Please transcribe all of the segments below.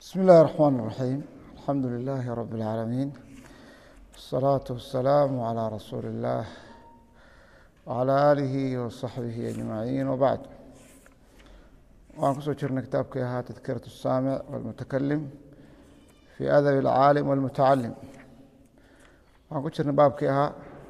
بسم الله الرحمن الرحيم الحمد لله رب العالمين والصلاة والسلام على رسول الله وعلى آله وصحبه أجمعين وبعد waan kusoo jirnay kitaabkii ahaa tadkiraة الsaamiع والmutakalim fي adab الcaalim والmutacalim waxaan ku jirnay baabkii ahaa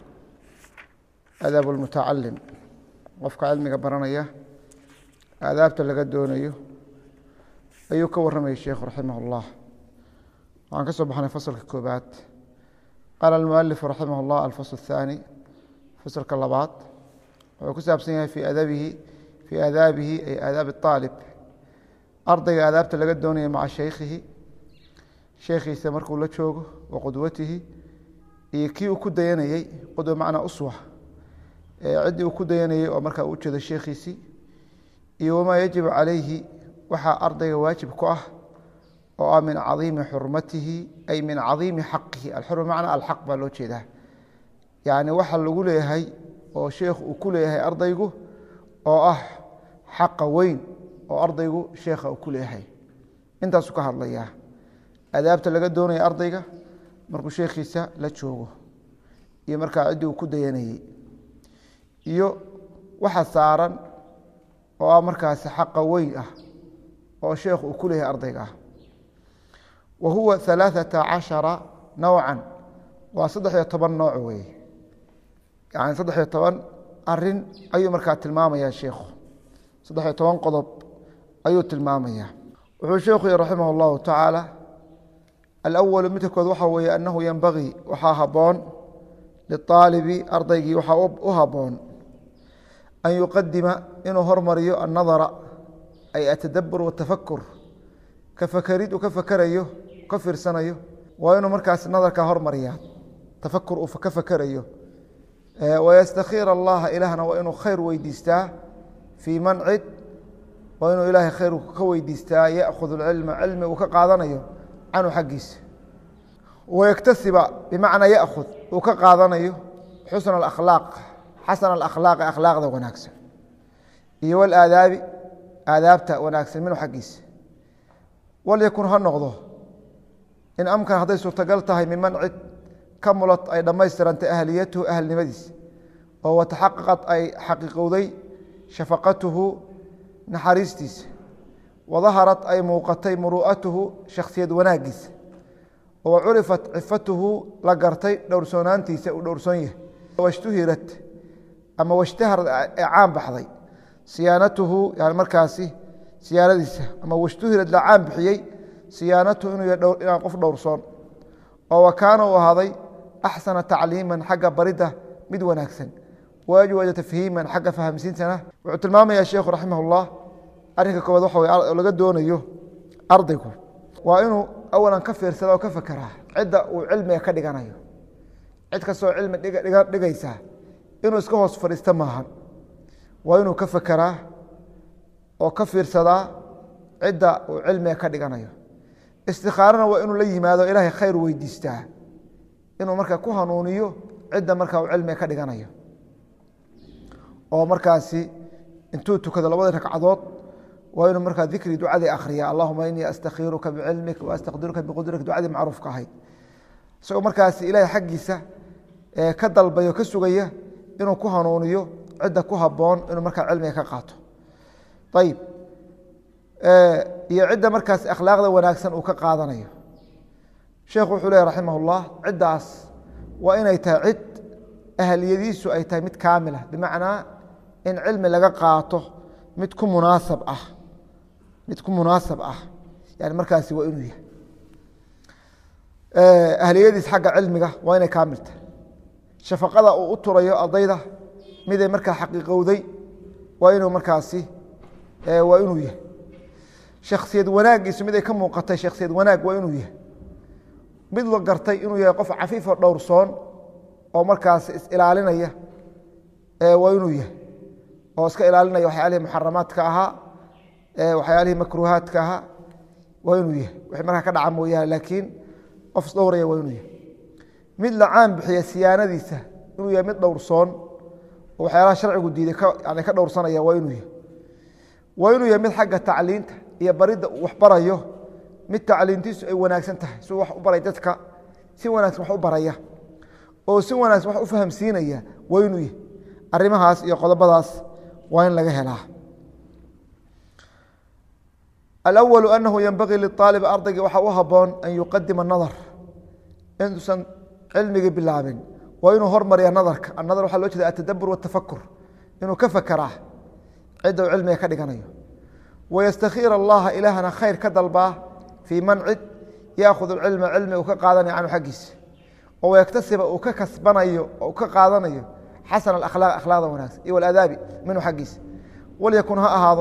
adab الmutacalim qofka cilmiga baranaya aadaabta laga doonayo ayuu ka warramayay sheikhu raximah اllah waxaan ka soo baxnay faslka koobaad qaala almualif raximah اllah alfasl الthaani faslka labaad wuxuu ku saabsan yahay fi adabihi fii aadaabihi ay aadaabi الطaalib ardayga aadaabta laga doonaya maca shaykhihi sheekhiisa markuu la joogo wa qudwatihi iyo kii uu ku dayanayey qudwa macnaa uswa ciddii uu ku dayanayey oo markaa u jeedo sheekhiisii iyo wamaa yajibu calayhi waxaa ardayga waajib ku ah oo ah min cadiimi xurmatihi ay min cadiimi xaqihi alxurma macnaa alxaq baa loo jeedaa yacni waxa lagu leeyahay oo sheekhu uu ku leeyahay ardaygu oo ah xaqa weyn oo ardaygu sheekha uu ku leeyahay intaasuu ka hadlayaa adaabta laga doonaya ardayga markuu sheekhiisa la joogo iyo markaa ciddii uu ku dayanayey iyo waxa saaran oo ah markaasi xaqa weyn ah oo sheekhu uu ku leeyahay ardayga ah wa huwa alaaثata cashara nowcan waa saddex iyo toban nooc weeye yani saddex iyo toban arin ayuu markaa tilmaamaya sheikhu saddex iyo toban qodob ayuu tilmaamaya wuxuu sheekhu yihi raximah اllahu tacaala alawalu midka kood waxa weeye anahu yenbagii waxaa haboon liaalibi ardaygii waxaa u haboon an yuqadima inuu hormariyo annadara ay atadabur watafakur ka fakerid uu ka fakerayo ka fiirsanayo waa inuu markaas nadarka hormariya tafakur uu ka fakerayo wystakhiir allaha ilaahna waa inuu khayr weydiistaa fii man cid waa inuu ilaahay khayr ka weydiistaa yaأkhud اcilma cilmi uu ka qaadanayo canhu xaggiisa wayaktasiba bimacnaa yaأkhud uu ka qaadanayo xusna اakhlaaq xasana اakhlaaqi akhlaaqda wanaagsan iyo wاlaadaabi aadaabta wanaagsan minhu xaggiisa walyakun ha noqdo in amkan hadday suurtagal tahay miman cid kamulad ay dhammaystirantay ahliyatuhu ahlnimadiisa oo wataxaqaqad ay xaqiiqowday shafaqatuhu naxariistiisa wadaharad ay muuqatay muru'atuhu shakhsiyad wanaagiisa oo curifat cifatuhu la gartay dhowrsoonaantiisa uu dhowrsoon yahay washtuhirat ama washtaharad ee caan baxday siyaanatuhu yani markaasi siyaanadiisa ama washtuhirad la caan bixiyey siyaanatuhu inuu yahay qof dhowrsoon oo wa kaana uu ahaaday axsana tacliiman xagga baridda mid wanaagsan waajwada tafhiiman xagga fahamsiintana wuxuu tilmaamaya sheikhu raximah اllah arrinka koowaad waxa wey oo laga doonayo ardaygu waa inuu awalan ka fiirsada oo ka fekeraa cidda uu cilmiga ka dhiganayo cid kastoo cilmi dhigaysa inuu iska hoos fadhiista maahan waa inuu ka fekeraa oo ka fiirsadaa cidda uu cilmiga ka dhiganayo istikaarana waa inuu la yimaado ilaahay khayr weydiistaa inuu markaa ku hanuuniyo cidda markaa uu cilmiga ka dhiganayo oo markaasi intuu tukado labada ragcadood waa inuu markaa dikri ducadii akhriya allahuma inii astakhiruka bicilmik waastaqdiruka biqudrik ducadii macruufka ahayd isagoo markaasi ilaahay xaggiisa ka dalbayo ka sugaya inuu ku hanuuniyo cidda ku haboon inuu markaa cilmiga ka qaato ayib iyo cidda markaas akhlaaqda wanaagsan uu ka qaadanayo sheekhu wuxuu leh raximah اllah ciddaas waa inay tahay cid ahliyadiisu ay tahay mid kaamila bimacnaa in cilmi laga qaato mid ku munaasab ah mid ku munaasab ah yani markaasi waa inuu yahay ahliyadiis xagga cilmiga waa inay kaamil tahay shafaqada uu u turayo ardayda miday markaa xaqiiqowday waa inuu markaasi waa inuu yahay shaksiyad wanaagiisu mid ay ka muuqatay shaksiyad wanaag waa inuu yahay mid la gartay inuu yahay qof cafiifo dhowrsoon oo markaas is-ilaalinaya waa inuu yahay oo iska ilaalinaya waxyaalihii muxaramaadka ahaa waxyaalihii makruuhaadka ahaa waa inuu yahay wixii markaa ka dhaca mooyaane laakiin qof isdhowraya waa inuu yahay mid la caan bixiya siyaanadiisa inuu yahay mid dhowrsoon oo waxyaalaha sharcigu diiday yani ka dhowrsanaya waa inuu yahay waa inuu yahay mid xagga tacliinta iyo baridda uu waxbarayo mid tacliintiisu ay wanaagsan tahay si wax u baray dadka si wanaagsan wax u baraya oo si wanaagsan wax u fahamsiinaya waa inuu yahy arrimahaas iyo qodobadaas waa in laga helaa alأwalu anahu yenbagii liطaalib ardayga waxaa u haboon an yuqadima nadar intuusan cilmigii bilaabin waa inuu hormariya nadarka anadar waxaa loo jeeda atadabur watafakur inuu ka fakeraa cidda uu cilmiga ka dhiganayo wayastakhiir allaha ilaahna khayr ka dalbaa fii man cid yaakhud cilma cilmi uu ka qaadanayo canhu xaggiisa oo wayaktasiba uu ka kasbanayo oo ka qaadanayo xasana akhlaaq akhlaaqda wanaagsan iyo waladaabi minhu xaggiisa walyakun ha ahaado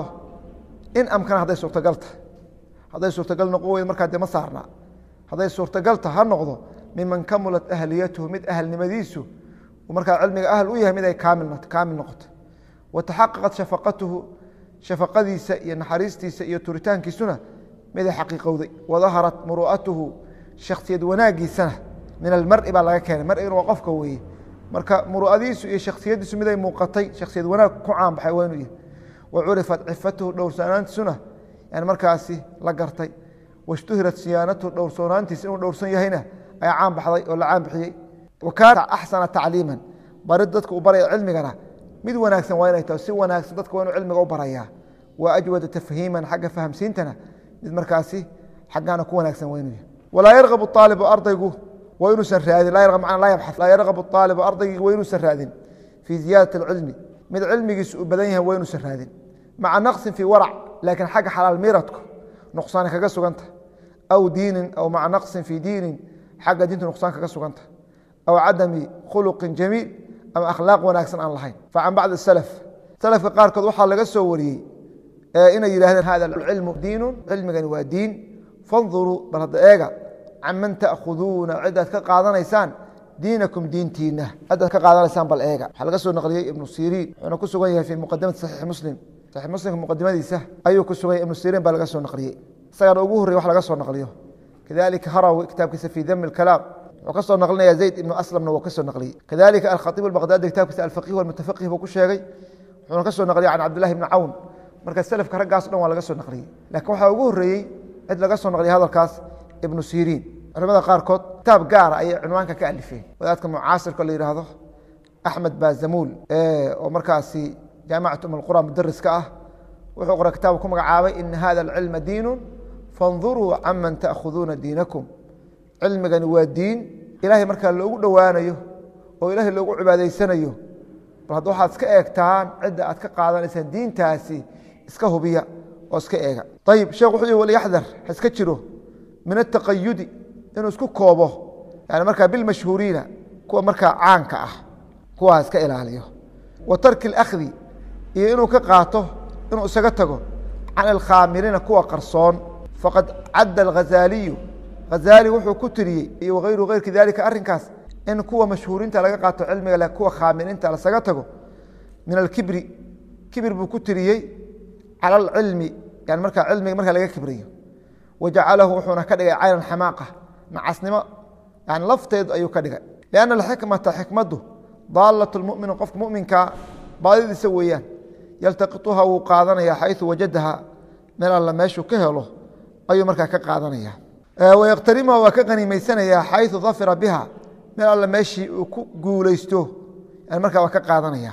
in amkana hadday suurtagal tahay hadday suurtagal noqon weyd markaa dee ma saarnaa hadday suurtagal taha ha noqdo miman kamulat ahliyatuhu mid ahalnimadiisu markaa cilmiga ahl u yahay mid ay kaamil noqoto wataxaqaqat shafaqatuhu shafaqadiisa iyo naxariistiisa iyo turitaankiisuna mid ay xaqiiqowday wadaharat muru'atuhu shaksiyad wanaagiisana min almari baa laga keenay marigana waa qofka weeye marka muru'adiisu iyo shaksiyadiisu mid ay muuqatay shaksiyad wanaag ku caanbaxay waa inuu yahay wcurifat cifatuhu dhowrsanaantiisuna yani markaasi la gartay washtuhirat siyaanatuhu dhowrsoonaantiisa inuu dhowrsan yahayna ayaa caan baxday oo la caan bixiyey wa kaana axsana tacliiman barid dadka u baraya cilmigana mid wanaagsan waa inay taho si wanaagsan dadka waa inuu cilmiga u barayaa wa ajwada tafhiiman xagga fahamsiintana mid markaasi xaggaana ku wanaagsan waa inuu yahay walaa yargabu aalibu ardaygu waa inuusan raadin laa yabxath laa yargabu aalibu ardaygii waa inuusan raadin fii ziyaadati alcilmi mid cilmigiisu uu badan yahay waa inuusan raadin maca naqsin fii warac laakiin xagga xalaal miiradku nuqsaani kaga suganta aw diinin aw maca naqsin fii diinin xagga diintu nuqsaan kaga suganta aw cadami khuluqin jamiil ama akhlaaq wanaagsan aan lahayn facan bacdi salaf salafka qaarkood waxaa laga soo wariyey inay yidhahdeen hada cilmu diinu cilmigani waa diin fanduruu bal hadda eega can man ta'khuduuna cidaad ka qaadanaysaan diinakum diintiina cidaad ka qaadanaysaan bal eega waxaa laga soo naqliyey ibnu siriin wuxuuna ku sugan yahay fii muqadamati saxiixi muslim saxiix muslimka muqadimadiisa ayuu ku sugan yahay ibnu siriin baa laga soo naqliyey isagaana ugu horrey wax laga soo naqliyo kadalika harawi kitaabkiisa fii dami اkalaam wuxuu ka soo naqlinaya zayd ibnu aslamna wuu ka soo naqliyey kadalika alkhaiib albaqdaadi kitaabkiisa alfaqih walmutafaqih buu ku sheegay wuxuuna ka soo naqliyey can cabdillahi ibni cawn marka selafka raggaaso dhan waa laga soo naqliyey lakiin waxaa ugu horreeyey cid laga soo naqliyay hadalkaas ibnu siriin culamada qaarkood kitaab gaara ayay cunwaanka ka alifeen wadaadka mucaasirka la yidhaahdo axmed bazamuul oo markaasi jaamacatu um alqura mudariska ah wuxuu qoray kitaab ku magacaabay ina hada alcilma diinu fanduruu canman ta'khuduuna diinakum cilmigani waa diin ilaahay markaa loogu dhowaanayo oo ilaahay loogu cibaadaysanayo bal hadda waxaad iska eegtaan cidda aad ka qaadanaysaan diintaasi iska hubiya oo iska eega ayib sheekh wuxuu yihi walyaxdar ha iska jiro min ataqayudi inuu isku koobo yani markaa bilmashhuuriina kuwa markaa caanka ah kuwaa iska ilaaliyo wa tarki اlakhdi iyo inuu ka qaato inuu isaga tago can alkhaamiliina kuwa qarsoon faqad cadda alghazaaliyu hazaali wuxuu ku tiriyey iyo wagayru hayrki dalika arrinkaas in kuwa mashhuuriinta laga qaato cilmiga kuwa khaamiliinta lasaga tago min alkibri kibir buu ku tiriyey cala alcilmi yani markaa cilmiga markaa laga kibriyo wajacalahu wuxuuna ka dhigay caynan xamaaqa nacasnimo yani lafteedu ayuu ka dhigay lianna alxikmata xikmaddu daalat lmumini qofka muminka baadidiisa weeyaan yaltaqituha wuu qaadanaya xayu wajadaha meel alla meeshuu ka helo ayuu markaa ka qaadanaya wayaqtarimuha waa ka qaniimaysanaya xayu dafira biha meel alla meeshii uu ku guulaysto yani markaa waa ka qaadanaya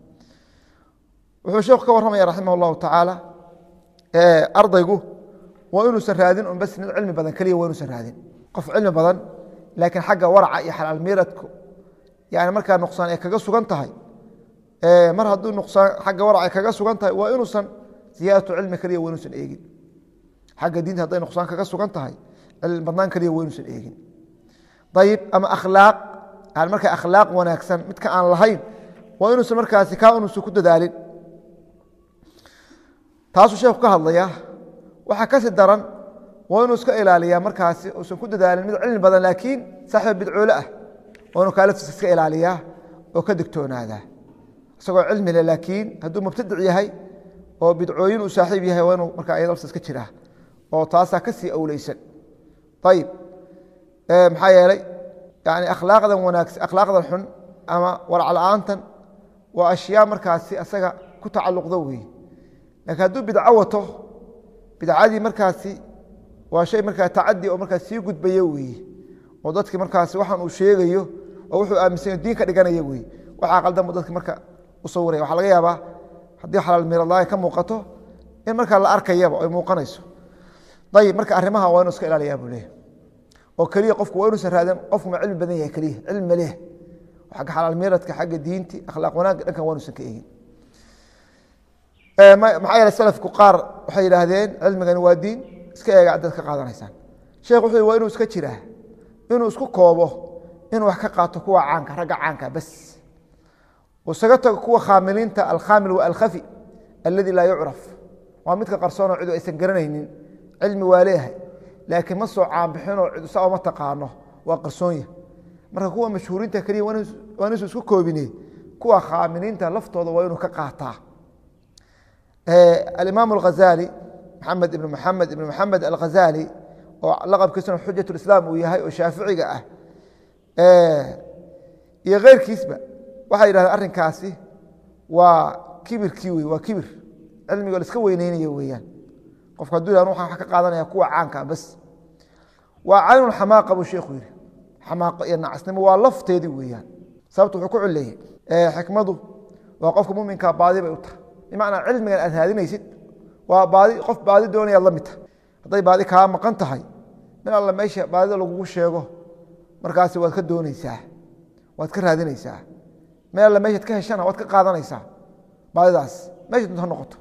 wuxuu sheekhu ka warramaya raximah llahu tacaala ardaygu waa inuusan raadin un bas mid cilmi badan keliya waa inuusan raadin qof cilmi badan laakiin xagga waraca iyo xalaal miiradku yani markaa nuqsaan ay kaga sugan tahay mar hadduu nuqsaan xagga warac ay kaga sugan tahay waa inuusan ziyaadatu cilmi keliya waa inuusan eegin xagga diinta hadday nuqsaan kaga sugan tahay cilmi badnaan keliya waa inuusan eegin ayib ama akhlaaq yani markaa akhlaaq wanaagsan midka aan lahayn waa inuusan markaasi kaa inuusan ku dadaalin taasuu sheekhu ka hadlaya waxaa kasi daran waa inuu iska ilaaliyaa markaasi uusan ku dadaalin mid cilmi badan laakiin saaxiib bidcoole ah waa inuu kaalaftiisa iska ilaaliyaa oo ka digtoonaadaa isagoo cilmi leh laakiin hadduu mubtadic yahay oo bidcooyin uu saaxiib yahay waa inuu markaa iyadalsa iska jiraa oo taasaa ka sii awleysan ayib maxaa yeelay yani akhlaaqdan wanaagsan akhlaaqdan xun ama waracla-aantan waa ashyaa markaasi asaga ku tacalluqdo weeye laakiin hadduu bidco wato bidcadii markaasi waa shay markaa tacadi oo markaa sii gudbaya weeye oo dadki markaas waxaan uu sheegayo oo wuxuu aaminsanya diin ka dhiganaya weye waxaa qaldanbu dadki marka u sawiraya waxaa laga yaabaa haddii xalaal miradlaaya ka muuqato in markaa la arkayaba ay muuqanayso ayib marka arrimaha waa inu iska ilaaliyaa buu leeyahy oo keliya qofku waa inuusan raadin qofku ma cilmi badan yahay keliya cilmi ma leh xagga xalaal miradka xagga diinti akhlaaq wanaagga dhankan waa inuusan ka eegin maxaa yeele salafku qaar waxay yidhaahdeen cilmigani waa diin iska eega cadad ka qaadanaysaan sheekh wuxuu waa inuu iska jiraa inuu isku koobo inuu wax ka qaato kuwa caanka ragga caanka bas isaga tago kuwa khaamiliinta alkhaamil wa alkhafi aladi laa yucraf waa midka qarsoonoo cidu aysan garanaynin cilmi waa leeyahay laakiin ma soo caanbixinoo cid saa uma taqaano waa qarsoonya marka kuwa mashhuuriinta keliya waa inuusan isku koobine kuwa khaamiliinta laftooda waa inuu ka qaataa alimaam alghazali maxamed ibn maxamed ibn maxamed alghazali oo laqabkiisuna xujat lislaam uu yahay oo shaaficiga ah iyo keyrkiisba waxay yidhahdeen arrinkaasi waa kibirkii wey waa kibir cilmigo la iska weyneynayo weeyaan qofka hadduu yah waxaan wax ka qaadanaya kuwa caanka bas waa caynun xamaaqa buu sheekhu yidhi xamaaqo iyo nacasnimo waa lafteedii weeyaan sababtu wuxuu ku cileeyey xikmadu waa qofka muminka baadi bay u tahay bimacnaa cilmigan aad raadinaysid waa baadi qof baadi doonayaad la mid tahay hadday baadi kaa maqan tahay min alla meesha baadida lagugu sheego markaasi waad ka dooneysaa waad ka raadinaysaa meel alla meeshaad ka heshana waad ka qaadanaysaa baadidaas meesha dunta ha noqoto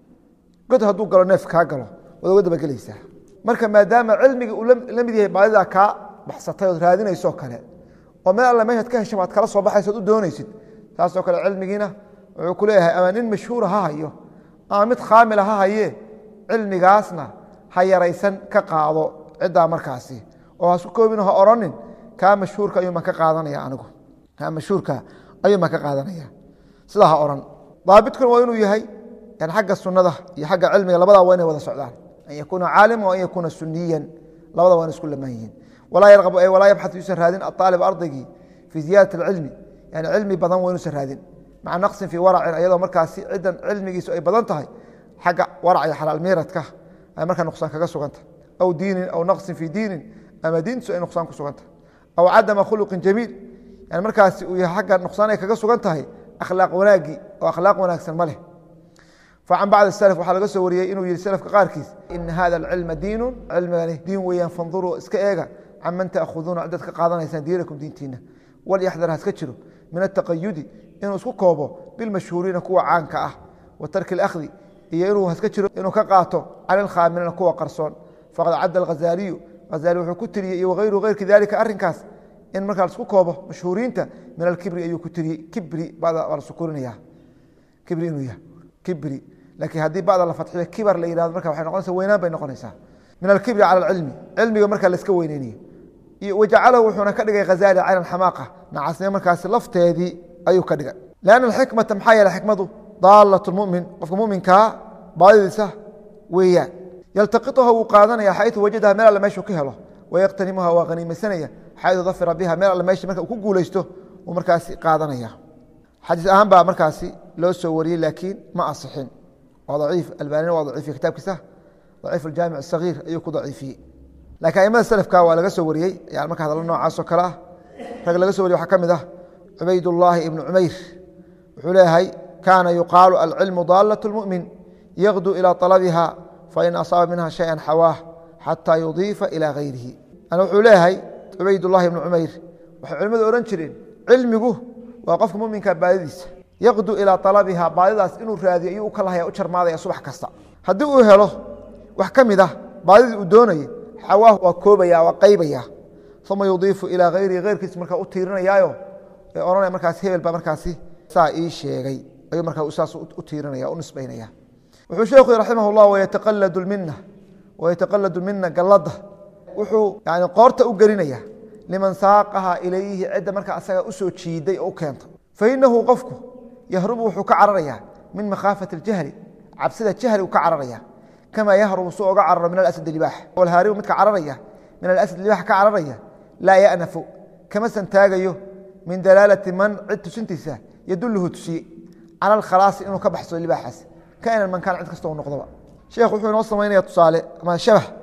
god hadduu galo neef kaa galo waad uga dabagelaysaa marka maadaama cilmiga uu la mid yahay baadidaa kaa baxsatay ood raadinaysoo kale oo meel alla meeshaad ka hesha waad kala soo baxaysa od u doonaysid taasoo kale cilmigiina wuxuu ku leeyahay ama nin mashhuura ha hayo ama mid khaamila ha haye cilmigaasna ha yaraysan ka qaado ciddaa markaasi oo hasku koobin ha oranin kaa mashhuurka ayuuman ka qaadanaya anigu kaa mashhuurka ayuuman ka qaadanaya sidaa ha oran daabidkuna waa inuu yahay yan xagga sunada iyo xagga cilmiga labadaa waa inay wada socdaan an yakuuna caalima o an yakuuna suniyan labada waa ina isku lamaan yihiin walaa yarqabu ay walaa yabxat yuusan raadin aaalib ardaygii fii ziyaadati alcilmi yani cilmi badan waa inuusan raadin maca naqsin fii waracin ayadoo markaasi ciddan cilmigiisu ay badan tahay xagga warac iyo xalaal miiradka ay markaa nuqsaan kaga sugantah aw diinin aw naqsin fii diinin ama diintiisu ay nuqsaan ku sugantah aw cadama khuluqin jamiil yani markaasi uu yahay xagga nuqsaan ay kaga sugan tahay akhlaaq wanaagii oo akhlaaq wanaagsan ma leh facan bacd salaf waxaa laga soo wariyey inuu yihi salafka qaarkiis ina hada alcilma diinu cilmigani diin weeyaan fanduruu iska eega can man taakhuduuna cidaad ka qaadanaysaan diinakum diintiina walyaxdar haska jiro min ataqayudi inuu isku koobo bilmashhuuriina kuwa caanka ah wa tarki اlakhdi iyo inuu haska jiro inuu ka qaato can ilkhaamiliina kuwa qarsoon faqad cadda alghazaaliyu hazaali wuxuu ku tiriyey iyo wayru heyrki dalika arrinkaas in markaa laisku koobo mashhuuriinta min alkibri ayuu ku tiriyey kibri bada waa la sukurinaya kibri inuu yahay kibri laakiin haddii bada la fadxiyo kibar la yihahdo marka waxay noqonaysa weynaan bay noqonaysaa min alkibri cala alcilmi cilmiga markaa la iska weyneynayo wajacalahu wuxuuna ka dhigay hazaali cayna xamaaqa nacasnimo markaasi lafteedii ayuu ka dhigay lanna alxikmata maxaa yeele xikmadu daalat mumin qofka muminkaa baadidiisa weeyaan yaltaqiطuha wuu qaadanaya xayu wajadaha meel alle meeshuu ka helo wayaqtanimuha waa haniimaysanaya xayu dafira biha meel alle meesha marka uu ku guulaysto uu markaasi qaadanaya xadiis ahaan baa markaasi loo soo wariyey laakiin ma asixin waa daciif albanina waa daciifiye kitaabkiisa daciif aljaamic asagiir ayuu ku daciifiyey lakiin aimada selafka waa laga soo wariyey yani marka hadallo noocaasoo kale ah rag laga so wariye waxaa ka mid ah cubaydullaahi ibnu cumayr wuxuu leeyahay kaana yuqaalu alcilmu daalat اlmumin yaqdu ilى طalabiha fain asaaba minha shaya xawaah xataa yudiifa ilى gayrihi wuxuu leeyahay cubaydullahi ibnu cumayr waxay culimmadu odhan jireen cilmigu waa qofka muminka baadidiisa yaqdu ilaa alabiha baadidaas inuu raadiyo ayuu u kalahaya u jarmaadaya subax kasta haddii uu helo wax ka mid ah baadidii uu doonayay xawaah waa koobaya waa qaybaya uma yudiifu ilaa hayrihi heyrkiis markaa u tiirinayaayo ee odhanaya markaas hebel baa markaasi saa ii sheegay ayuu markaa saas u tiirinaya u nisbaynaya wuxuu sheekhu raximah llah wayataqaladu lmina wayataqaladu mina galladda wuxuu yani qoorta u gelinaya liman saaqaha ilayhi cidda markaa asaga usoo jiiday oo u keenta fainahu qofku yahrubu wuxuu ka cararaya min makhaafati اljahli cabsida jahli uu ka cararaya kama yahrubu su oga cararo min alasad libaax walhaaribu midka cararaya min alasad libaax ka cararaya laa yanafu kama santaagayo min dalaalati man cid tusintiisa yaduluhu tusiye cala alkhalaasi inuu ka baxsado libaaxaas kainan mankaan cid kasta u noqdoba sheekh wuxuu inoo samaynaya tusaale ama shabah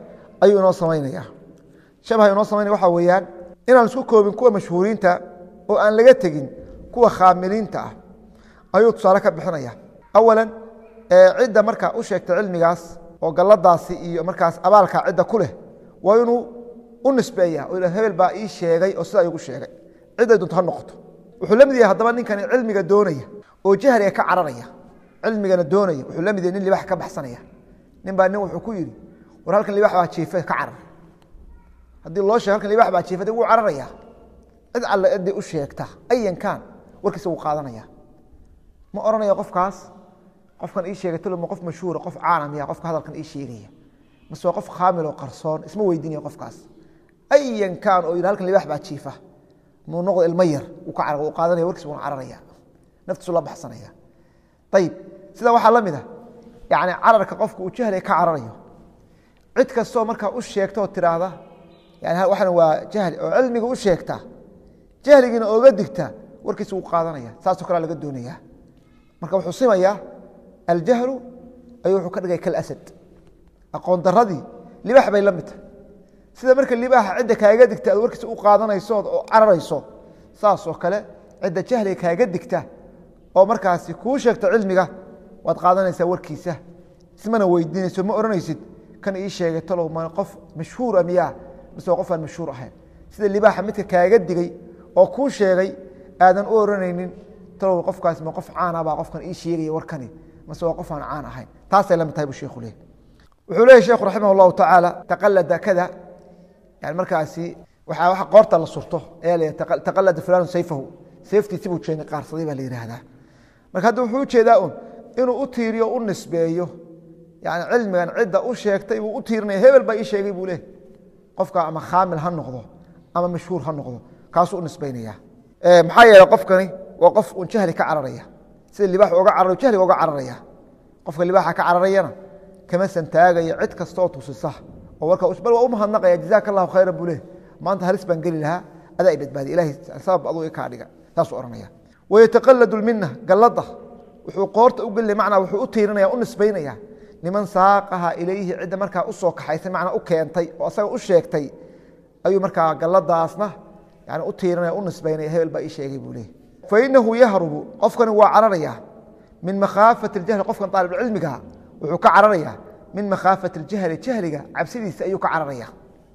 ayuu inoo samaynaya shabaha inoo samaynaya waxaa weeyaan inaan isku koobin kuwa mashhuuriinta oo aan laga tegin kuwa khaamiliinta ah ayuu tusaale ka bixinaya awalan cidda marka u sheegta cilmigaas oo galladaasi iyo markaas abaalka cidda ku leh waa inuu u nisbeeya oo hebel baa ii sheegay oo sidaa igu sheegay cidday dunto ha noqoto wuxuu la mid yahay haddaba ninkani cilmiga doonaya oo jahliga ka cararaya cilmigana doonaya wuxuu la mid yahay nin libax ka baxsanaya nin baa nin wuxuu ku yidhi war halkan libax baa jiifa ka carar haddii loo sheego halkan libax baa jiifa wuu cararaya cid alle ciddii u sheegta ayan kaan warkiisa wuu qaadanaya ma odhanaya qofkaas qofkan ii sheegay tolma qof mashhuura qof caana miya qofka hadalkan ii sheegaya mase waa qof khaamil oo qarsoon isma weydiinaya qofkaas ayan kaan oo yidhi halkan libax baa jiifa muu noqdo ilmo yar wuu ka uu qaadanaya warkiisa wuuna cararaya naftiisu la baxsanaya ayib sidaa waxaa la mid ah yani cararka qofka uu jahliga ka cararayo cid kastoo markaa u sheegta oo tiraahda yani waxan waa jahli oo cilmiga u sheegta jahligiina ooga digta warkiisa wuu qaadanaya saasoo kalea laga doonaya marka wuxuu simayaa aljahlu ayuu wuxuu ka dhigay kalasad aqoon daradii libax bay la mid tahay sida marka libaxa cidda kaaga digta aad warkiisa u qaadanayso oo cararayso saasoo kale cidda jahliga kaaga digta oo markaasi kuu sheegta cilmiga waad qaadanaysaa warkiisa ismana weydiinayso ma odhanaysid kan ii sheegay talow ma qof mashhuura miyaa mise waa qof aan mashhuur ahayn sida libaaxa midka kaaga digay oo kuu sheegay aadan u oranaynin talow qofkaas ma qof caana baa qofkan ii sheegaya warkani mase waa qof aan caan ahayn taasay la mid tahay buu sheekhu leeyahy wuxuu leeyahy sheekhu raximah allahu tacaala taqalada kada yani markaasi waxaa waxa qoorta la surto ayaa la yidhaha taqalada fulanu sayfahu sayftiisi buu jeeni qaarsaday baa la yidhaahdaa marka hadda wuxuu ujeedaa un inuu u tiiriyo u nisbeeyo yani cilmigan cidda u sheegtay buu u tiirinaya hebel baa ii sheegay buu leh qofka ama khaamil ha noqdo ama mashhuur ha noqdo kaasuu u nisbaynaya maxaa yeele qofkani waa qof un jahli ka cararaya sida libaax oga cararayo jahliga oga cararaya qofka libaaxa ka cararayana kama santaagaya cid kastaoo tusisa oo warka bal waa u mahadnaqaya jazaaka allahu khayran buu leh maanta halis baan geli lahaa adaa i badbaadiya ilahay sabab aduu kaa dhiga saasuu ohanaya wayataqaladu lmina gallada wuxuu qoorta u gelina macnaa wuxuu u tiirinaya u nisbaynaya niman saaqaha ilayhi cidda markaa usoo kaxaysay macnaa u keentay oo asaga u sheegtay ayuu markaa galladaasna yani u tiirinaya u nisbaynaya hebel baa ii sheegay buu leeyay fainahu yahrubu qofkani waa cararaya min makhaafati اljahli qofkan aalibcilmiga wuxuu ka cararaya min makhaafati اljahli jahliga cabsidiisa ayuu ka cararaya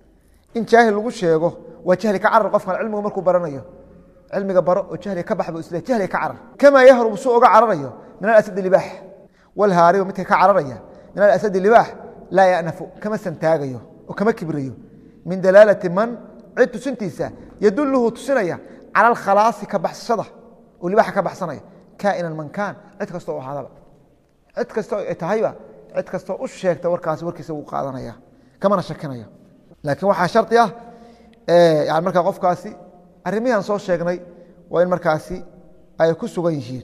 in jaahil lagu sheego waa jahli ka carar qofkan cilmigu markuu baranayo cilmiga baro oo jahliga ka bax bu isle jahliga ka carar kamaa yahrubu suu oga cararayo min alasadi libaax walhaaribu midka ka cararaya min alasadi libaax laa yanafu kama santaagayo oo kama kibrayo min dalaalati man cid tusintiisa yaduluhu tusinaya cala alkhalaasi ka baxsashada oo libaaxa ka baxsanaya kainan man kaan cid kastoo u ahaadaba cid kastoo ay tahayba cid kastoo u sheegta warkaasi warkiisa wuu qaadanaya kamana shakinaya laakiin waxaa shardi ah yani markaa qofkaasi arrimihian soo sheegnay waa in markaasi ay ku sugan yihiin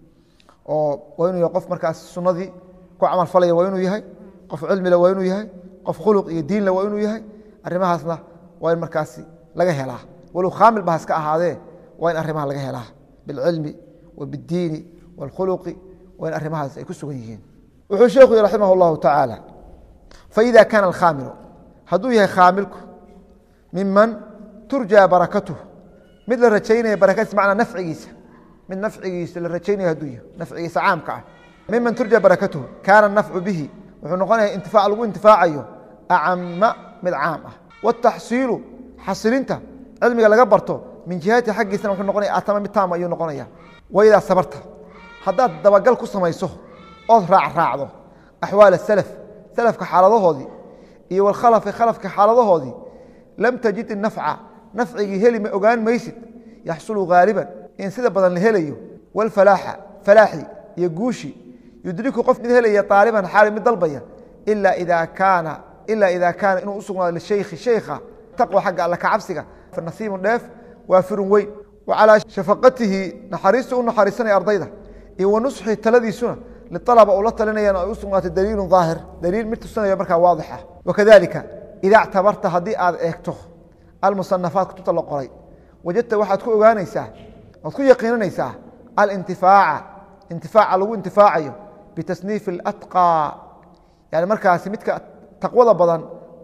oo waa inuu yahay qof markaas sunadii ku camal falaya waa inuu yahay qof cilmile waa inuu yahay qof khuluq iyo diinle waa inuu yahay arrimahaasna waa in markaasi laga helaa walow khaamil ba haska ahaadee waa in arrimaha laga helaa bilcilmi wa biاddiini wاlkhuluqi waa in arrimahaas ay ku sugan yihiin wuxuu sheekhu yihi raximah اllahu tacaala faida kaana alkhaamilu hadduu yahay khaamilku miman turjaa barakatuh mid la rajaynaya barakadiis macnaa nafcigiisa mid nafcigiisa la rajaynaya hadduu yahay nafcigiisa caamka ah miman turja barakatuhu kaana nafcu bihi wuxuu noqonaya intifaac lagu intifaacayo acama mid caam ah wataxsiilu xasilinta cilmiga laga barto min jihati xaggiisana wuxuu noqonaya atama mid taama ayuu noqonaya waidaa sabarta haddaad dabagal ku samayso ood raacraacdo axwaal asalaf salafka xaaladahoodii iyo walkhalafi khalafka xaaladahoodii lam tajid inafca nafcigii heli ma ogaan maysid yaxsulu haaliban in sida badan la helayo walfalaaxa falaaxi iyo guushi yudriku qof mid helaya aaliban xaali mid dalbaya ila ida kaana ila ida kaana inuu usugnaado lishaykhi shaykha taqwa xagga alla ka cabsiga nasiibun dheef waa firun weyn wa calaa shafaqatihi naxariista u naxariisanaya ardayda iyo wa nusxi taladiisuna lialaba uu la talinayana ay u sugnaatay daliilun daahir daliil mid tusinaya markaa waadix ah wakadalika ida ctabarta haddii aad eegto almusanafaat kutubta la qoray wajadta waxaad ku ogaanaysaa oad ku yaqiinanaysaa alintifaaca intifaaca lagu intifaacayo bitasniifi اlatqى yani markaasi midka taqwada badan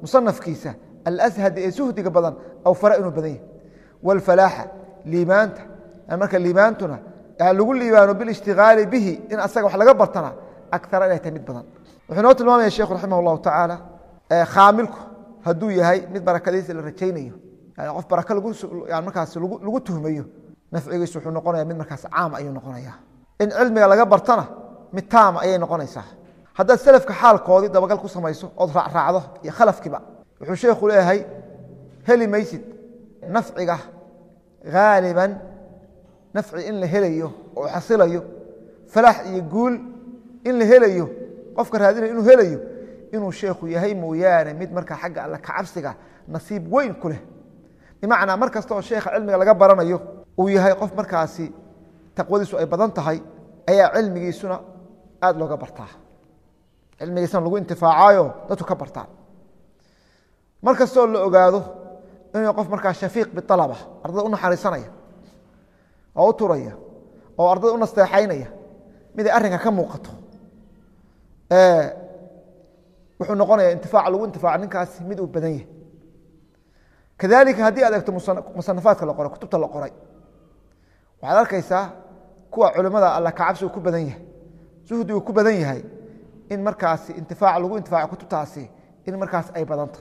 musanafkiisa alashad ee suhdiga badan aw fara inuu badan yahay wاlfalaaxa liibaanta marka liibaantuna lagu liibaano bilishtigaali bihi in asaga wax laga bartana akara inay tahay mid badan wuxuu noo tilmaamaya sheekhu raximah اllahu tacaala khaamilku hadduu yahay mid barakadiisa la rajaynayo yani qof baraka markaas lagu tuhmayo nafcigiisu wuxuu noqonaya mid markaas caam ayuu noqonaya in cilmiga laga bartana mid taama ayay noqonaysaa haddaad selafka xaalkoodii dabagal ku samayso ood raacraacdo iyo khalafkiiba wuxuu sheekhu leeyahay heli maysid nafciga haaliban nafci in la helayo oo xasilayo falaax iyo guul in la helayo qofka raadinaya inuu helayo inuu sheekhu yahay mooyaane mid markaa xagga alle kacabsiga nasiib weyn ku leh bimacnaa mar kasta oo sheekha cilmiga laga baranayo uu yahay qof markaasi taqwadiisu ay badan tahay ayaa cilmigiisuna aada looga bartaa cilmigiisuna lagu intifaacayo dadku ka bartaan mar kastoo la ogaado inuu qof markaa shafiiq bialaba ardada u naxariisanaya oo u turaya oo ardada u nasteexaynaya miday arrinka ka muuqato wuxuu noqonaya intifaaca lagu intifaaco ninkaasi mid uu badan yahay kadalika haddii aad eegto musanafaadka la qoray kutubta la qoray waxaad arkaysaa kuwa culimada alla kacabsi uu ku badan yahay suhdi uu ku badan yahay in markaasi intifaac lagu intifaaco kutubtaasi in markaas ay badanta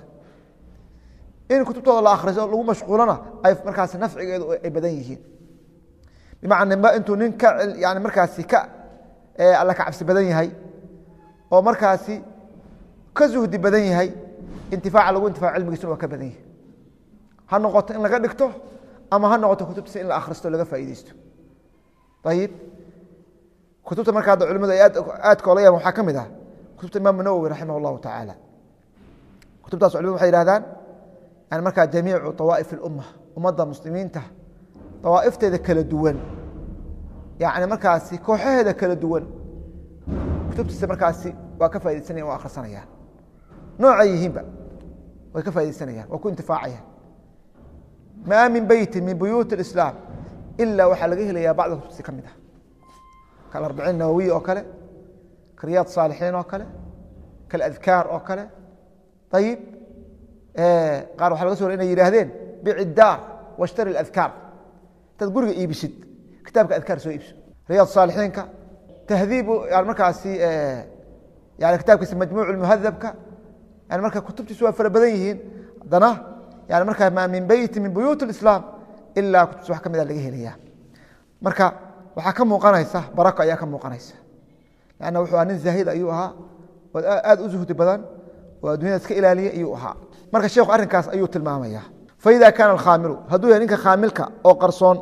in kutubtooda la akhriso lagu mashquulona ay markaasi nafcigeedu ay badan yihiin bimacnaa intuu nin ka yani markaasi ka alla kacabsi badan yahay oo markaasi ka suhdi badan yahay intifaaca lagu intifaaco cilmigiisuna waa ka badan yahay ha noqoto in laga dhigto ama ha noqoto kutubtiisa in la akhristo laga faaideysto ayib kutubta marka hadda culimadu ay aadka ola yaban waxaa ka mid ah kutubta imaamu nawowi raximah اllahu tacaala kutubtaas culimadu waxay yihahdaan yani markaa jamiicu طawaa'if اlumma ummadda muslimiinta dawaa'ifteeda kala duwan yani markaasi kooxaheeda kala duwan kutubtiisa markaasi waa ka faideysanaya waa akhrisanayaan noocay yihiinba way ka faideysanayaan waa ku intifaacayaan maa min beyti min buyuut اislaam ilaa waxaa laga helayaa bacda kutubtiisa ka mid ah kaarbiciin nawowiy oo kale ka riyaad saalixiin oo kale kaladkaar oo kale ayib qaar waxa laga so inay yidhaahdeen bici daar washtari adkaar intaad guriga iibisid kitaabka adkaar soo iibso riyaad saalixiinka tahdiibu yani markaasi yani kitaabkiisa majmuuc muhadabka yani marka kutubtiisu waa fara badan yihiin haddana yani markaa maa min beyti min buyuut اislaam ilaa kutubtiisa wax ka mida laga helaya marka waxaa ka muuqanaysa barako ayaa ka muuqanaysa lanna wuxuu aha nin zaahid ayuu ahaa oo aad u zuhdi badan oo addunyada iska ilaaliya ayuu ahaa marka sheekhu arrinkaas ayuu tilmaamaya faida kaana alkhaamilu hadduu yahay ninka khaamilka oo qarsoon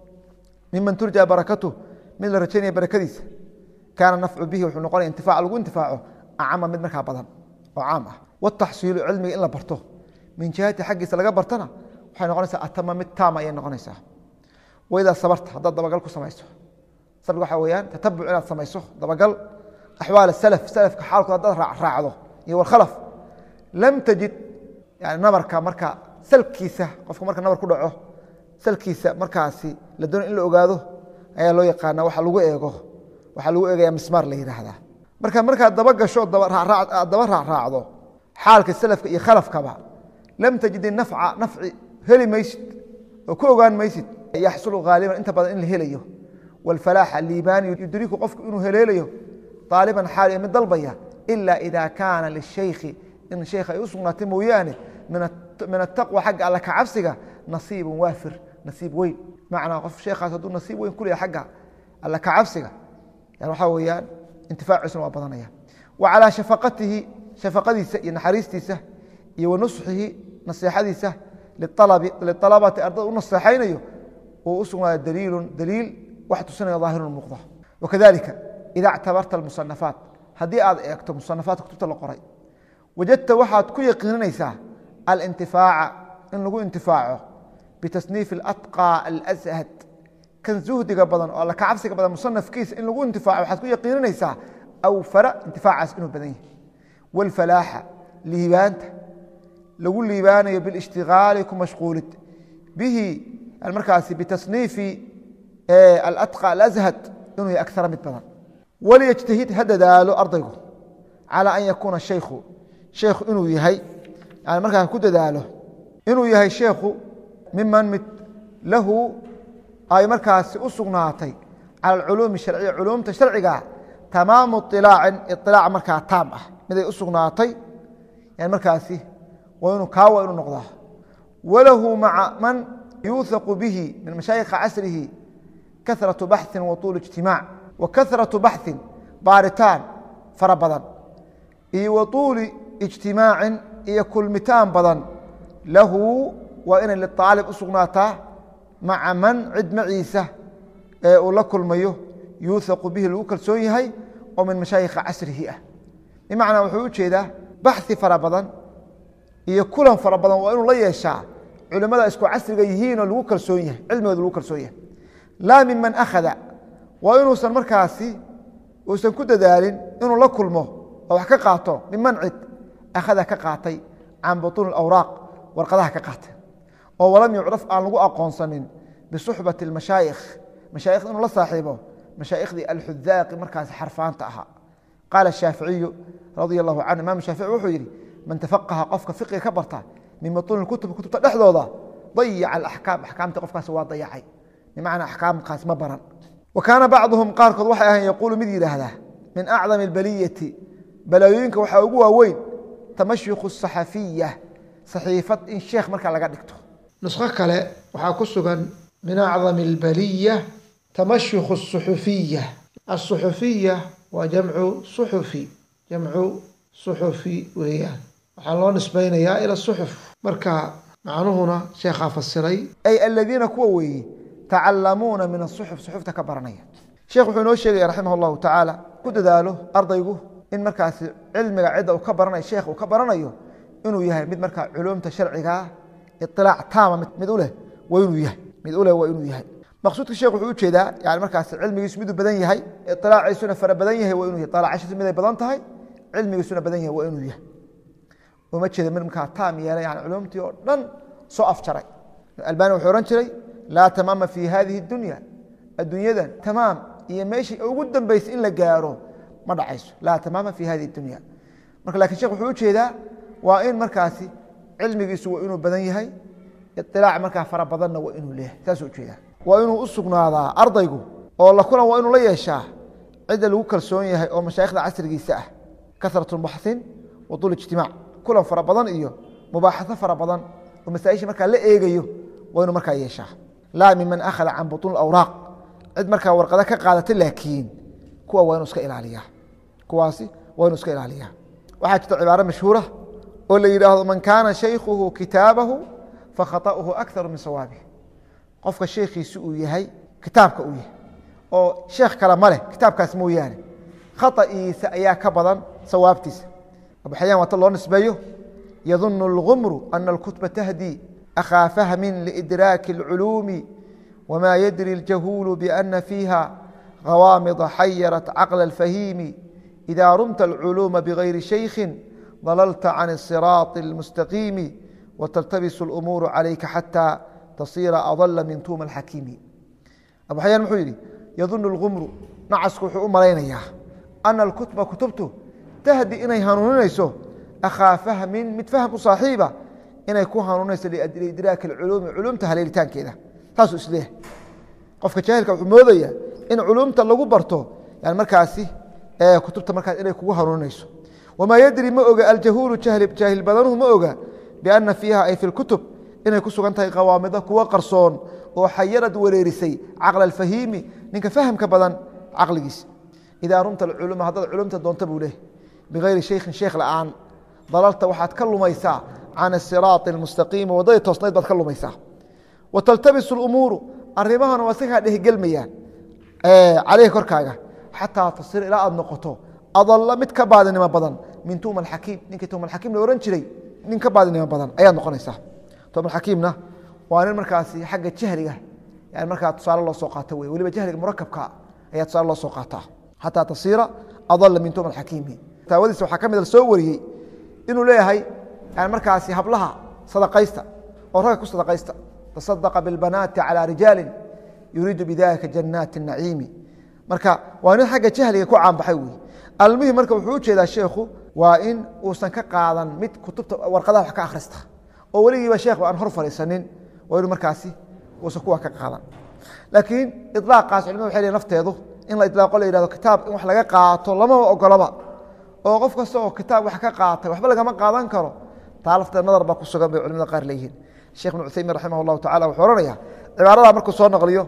miman turja barakatuh mid la rajaynaya barakadiisa kaana nafcu bihi wuxuu noqonaya intifaac lagu intifaaco acama mid markaa badan oo caam ah wataxsiilu cilmiga in la barto min jihati xaggiisa laga bartana waxay noqonaysaa atama mid taama ayay noqonaysaa waidaa sabarta haddaad dabagal ku samayso sabirka waxaa weyaan tatabuc inaad samayso dabagal axwaal salaf salafka xaalkood haddaad raacdo iyo walkhalaf lam tajid yani nabarka marka salkiisa qofka marka nabar ku dhaco salkiisa markaasi la doono in la ogaado ayaa loo yaqaana waxa lagu eego waxaa lagu eegaya mismaar la yidhaahdaa marka markaad daba gasho aad daba raacraacdo xaalka salafka iyo khalafkaba lam tajid nafca nafci heli maysid oo ku ogaan maysid yaxsulu haaliban inta badan in la helayo wاlfalaaxa liibaani yudriku qofku inuu heleelayo aaliban xaal mid dalbaya ila ida kaana lishaykhi in sheekh ay u sugnaatay mooyaane min ataqwa xagga alla kacabsiga nasiibu waafir nasiib weyn macnaa qof sheekhaas hadduu nasiib weyn ku leeyahay xagga alla kacabsiga yani waxaa weeyaan intifaaciisuna waa badanaya wa calaa shafaqatihi shafaqadiisa iyo naxariistiisa iyo wa nusxihi naseexadiisa lialabati ardada u naseexaynayo uu u sugnaada daliilu daliil wax tusinaya daahirun muuqda wakadalika ida اctabarta musanafaat haddii aad eegto musanafaadka kutubta la qoray wajadta waxaad ku yaqiininaysaa alintifaaca in lagu intifaaco bitasniif اlatqى alashad kan zuhdiga badan oo alla kacabsiga badan musanafkiisa in lagu intifaaco waxaad ku yaqiininaysaa awfara intifaacaas inuu badan yahay wاlfalaaxa liibaanta lagu liibaanayo biاlاshtigaali ku mashquulid bihi markaasi bitasniifi alatqى alashad inuu yahay akara mid badan waliyجtahid ha dadaalo ardaygu calى an yakuuna shaykhu shaykhu inuu yahay yani markaa ku dadaalo inuu yahay sheekhu miman mid lahu ay markaasi u sugnaatay cala alculuumi sharciya culuumta sharciga tamaamu ilaacin iilaac markaa taam ah miday u sugnaatay yani markaasi waa inuu kaawa inuu noqdaa walahu maca man yuuhaqu bihi min mashaayikha casrihi kahraةu baxثi wa طuul اجtimaac wa kahraةu baxثin baaritaan fara badan iyo wa طuuli اجtimaacin iyo kulmitaan badan lahu waa inay liطaalib u sugnaataa maca man cid maciisa ee uu la kulmayo yuuhaqu bihi lagu kalsoon yahay oo min mashaayikha casrihi ah bimacnaa wuxuu u jeedaa baxi fara badan iyo kulan fara badan waa inuu la yeeshaa culimmada isku casriga yihiinoo lagu kalsoon yahay cilmigooda lagu kalsoon yahay laa miman akhada waa inuusan markaasi uusan ku dadaalin inuu la kulmo oo wax ka qaato miman cid akhada ka qaatay can butuuni awraaq warqadaha ka qaatay oo walam yucraf aan lagu aqoonsanin bisuxbati اmashaayikh mashaayikh inuu la saaxiibo mashaayikhdii alxudaaqi markaasi xarfaanta ahaa qaala shaaficiyu radia allahu canhu imaam shaafici wuxuu yidhi man tafaqaha qofka fiqiga ka barta min butuuni kutub kutubta dhexdooda dayaca alaxkaam axkaamta qofkaasi waa dayacay bimacnaa axkaamkaas ma baran wa kaana bacduhum qaarkood waxay ahayn yaquulu mid yidhaahdaa min acdami albaliyati balaayooyinka waxaa ugu waaweyn tamashyiku saxafiya saxiifad in sheekh markaa laga dhigto nusqo kale waxaa ku sugan min acdami albaliya tamashyiku suxufiya asuxufiya waa jamcu suxufi jamcu suxufi weeyaan waxaa loo nisbaynayaa ila suxuf marka macnuhuna sheekhaa fasiray ay aladiina kuwa weeye tacalamuuna min asuxuf suxufta ka baranaya sheekh wuxuu inoo sheegaya raximah allahu tacaala ku dadaalo ardaygu in markaasi cilmiga cidda uu ka baranayo sheekh uu ka baranayo inuu yahay mid markaa culuumta sharcigaa iilaac taama mid uleh waa inuu yahay mid uleh waa inuu yahay maqsuudka sheekh wuxuu ujeedaa yani markaas cilmigiisu miduu badan yahay iilaaciisuna fara badan yahay waa inuu yahay alacashiisu miday badan tahay cilmigiisuna badan yahay waa inuu yahay uma jeeda mid markaa taam yeelay yani culumtii oo dhan soo afjaray albani wuxuu ohan jiray laa tamaama fi hadihi اdunya addunyadan tamaam iyo meeshii ugu dambeysay in la gaaro ma dhacayso laa tamaama fi hadihi اdunya marka lakin shekh wuxuu ujeedaa waa in markaasi cilmigiisu waa inuu badan yahay iilaac markaa fara badanna waa inuu leeyahay saasuu ujeedaa waa inuu u sugnaadaa ardaygu oo la kulan waa inuu la yeeshaa cidda lagu kalsoon yahay oo mashaayikhda casrigiisa ah kasrat baxin wa tul ijtimaac kulan fara badan iyo mubaaxaso fara badan oo masaaisha markaa la eegayo waa inuu markaa yeeshaa laa miman akhada can butuun awraaq cid markaa warqada ka qaadata laakiin kuwa waa inuu iska ilaaliyaa kuwaasi waa inuu iska ilaaliyaa waxaa jirta cibaaro mashhuura oo la yidhaahdo man kaana shaykhuhu kitaabahu fakhaطa'uhu akharu min sawaabih qofka sheekhiisi uu yahay kitaabka uu yahay oo sheekh kale ma leh kitaabkaas mooyaane khata'iisa ayaa ka badan sawaabtiisa abuxayaan waata loo nisbeeyo yadunu اlgumru ana اlkutba tahdii أkhا فhم لإdراك العلوم وma ydrي الجهول بأن فيها غوامض حyرت cقل الفhيم إذا رمت العلوم بغyر شhيخ ضللت عن الصراط المستقيم وتلتبس الأمور عليka حتى تصير أضل من توم الحكيم أبو حyان mxuu yihi يظن الغمر نacasku wuxuu u malaynayaa أن الكتبa kutubtu تhdي inay hanuuninayso أkhاa فhمi mid فhm u صaaxiiba inay ku hanuunayso liidraaki اculuumi culumta haleelitaankeeda saasuu isleeyahay qofka jaahilka wuxuu moodaya in culumta lagu barto yani markaasi kutubta markaas inay kugu hanuuninayso wamaa yadri ma oga aljahuulu jaahil badanuhu ma oga biana fiiha ay fi اkutub inay ku sugan tahay qawaamido kuwo qarsoon oo xayarad wareerisay caqla اfahiimi ninka fahamka badan caqligiisa idaa rumta culuma haddaad culumta doonta buu leehay bigayri shaykhin sheekh la'aan dalalta waxaad ka lumaysaa can الsiraaط اmustaqiimi waddadii toosnayd baad ka lumaysaa wa taltabisu اlumuuru arimahana waa sikaa dhehgelmayaan caleyhi korkaaga xataa tasir ilaa aad noqoto adalla mid ka baadinimo badan min tuuma اxakiim ninkii tuuma xakiim la ohan jiray nin ka baadinimo badan ayaad noqonaysaa tuuma xakiimna waa nin markaasi xagga jahliga yani markaa tusaale loo soo qaato wey weliba jahliga murakabka ayaa tusaale loo soo qaataa xataa tasiira adalla min tuuma xakiimi taawadiisa waxaa ka mid soo wariyey inuu leeyahay yani markaasi hablaha sadaqaysta oo ragga ku sadaqaysta taصadaqa biاlbanaati calى rijaali yuriidu bidalika janaati الnaciimi marka waa nin xagga jahliga ku caanbaxay wey almihim marka wuxuu u jeedaa sheekhu waa in uusan ka qaadan mid kutubta warqadaha wax ka akhrista oo weligiiba sheekh aan hor fadhiisanin waa inu markaasi uusan kuwa ka qaadan laakiin ilaaqaas culimadu waxay leeyihin nafteedu in la ilaaqo la yihahdo kitaab in wax laga qaato lamaba ogolaba oo qof kasta oo kitaab wax ka qaatay waxba lagama qaadan karo taa lafteed nadar baa ku sugan bay culimada qaar leeyihiin sheekh ibn cuthaymin raximah llahu tacala wuxuu ohanaya cibaaradaa markuu soo naqliyo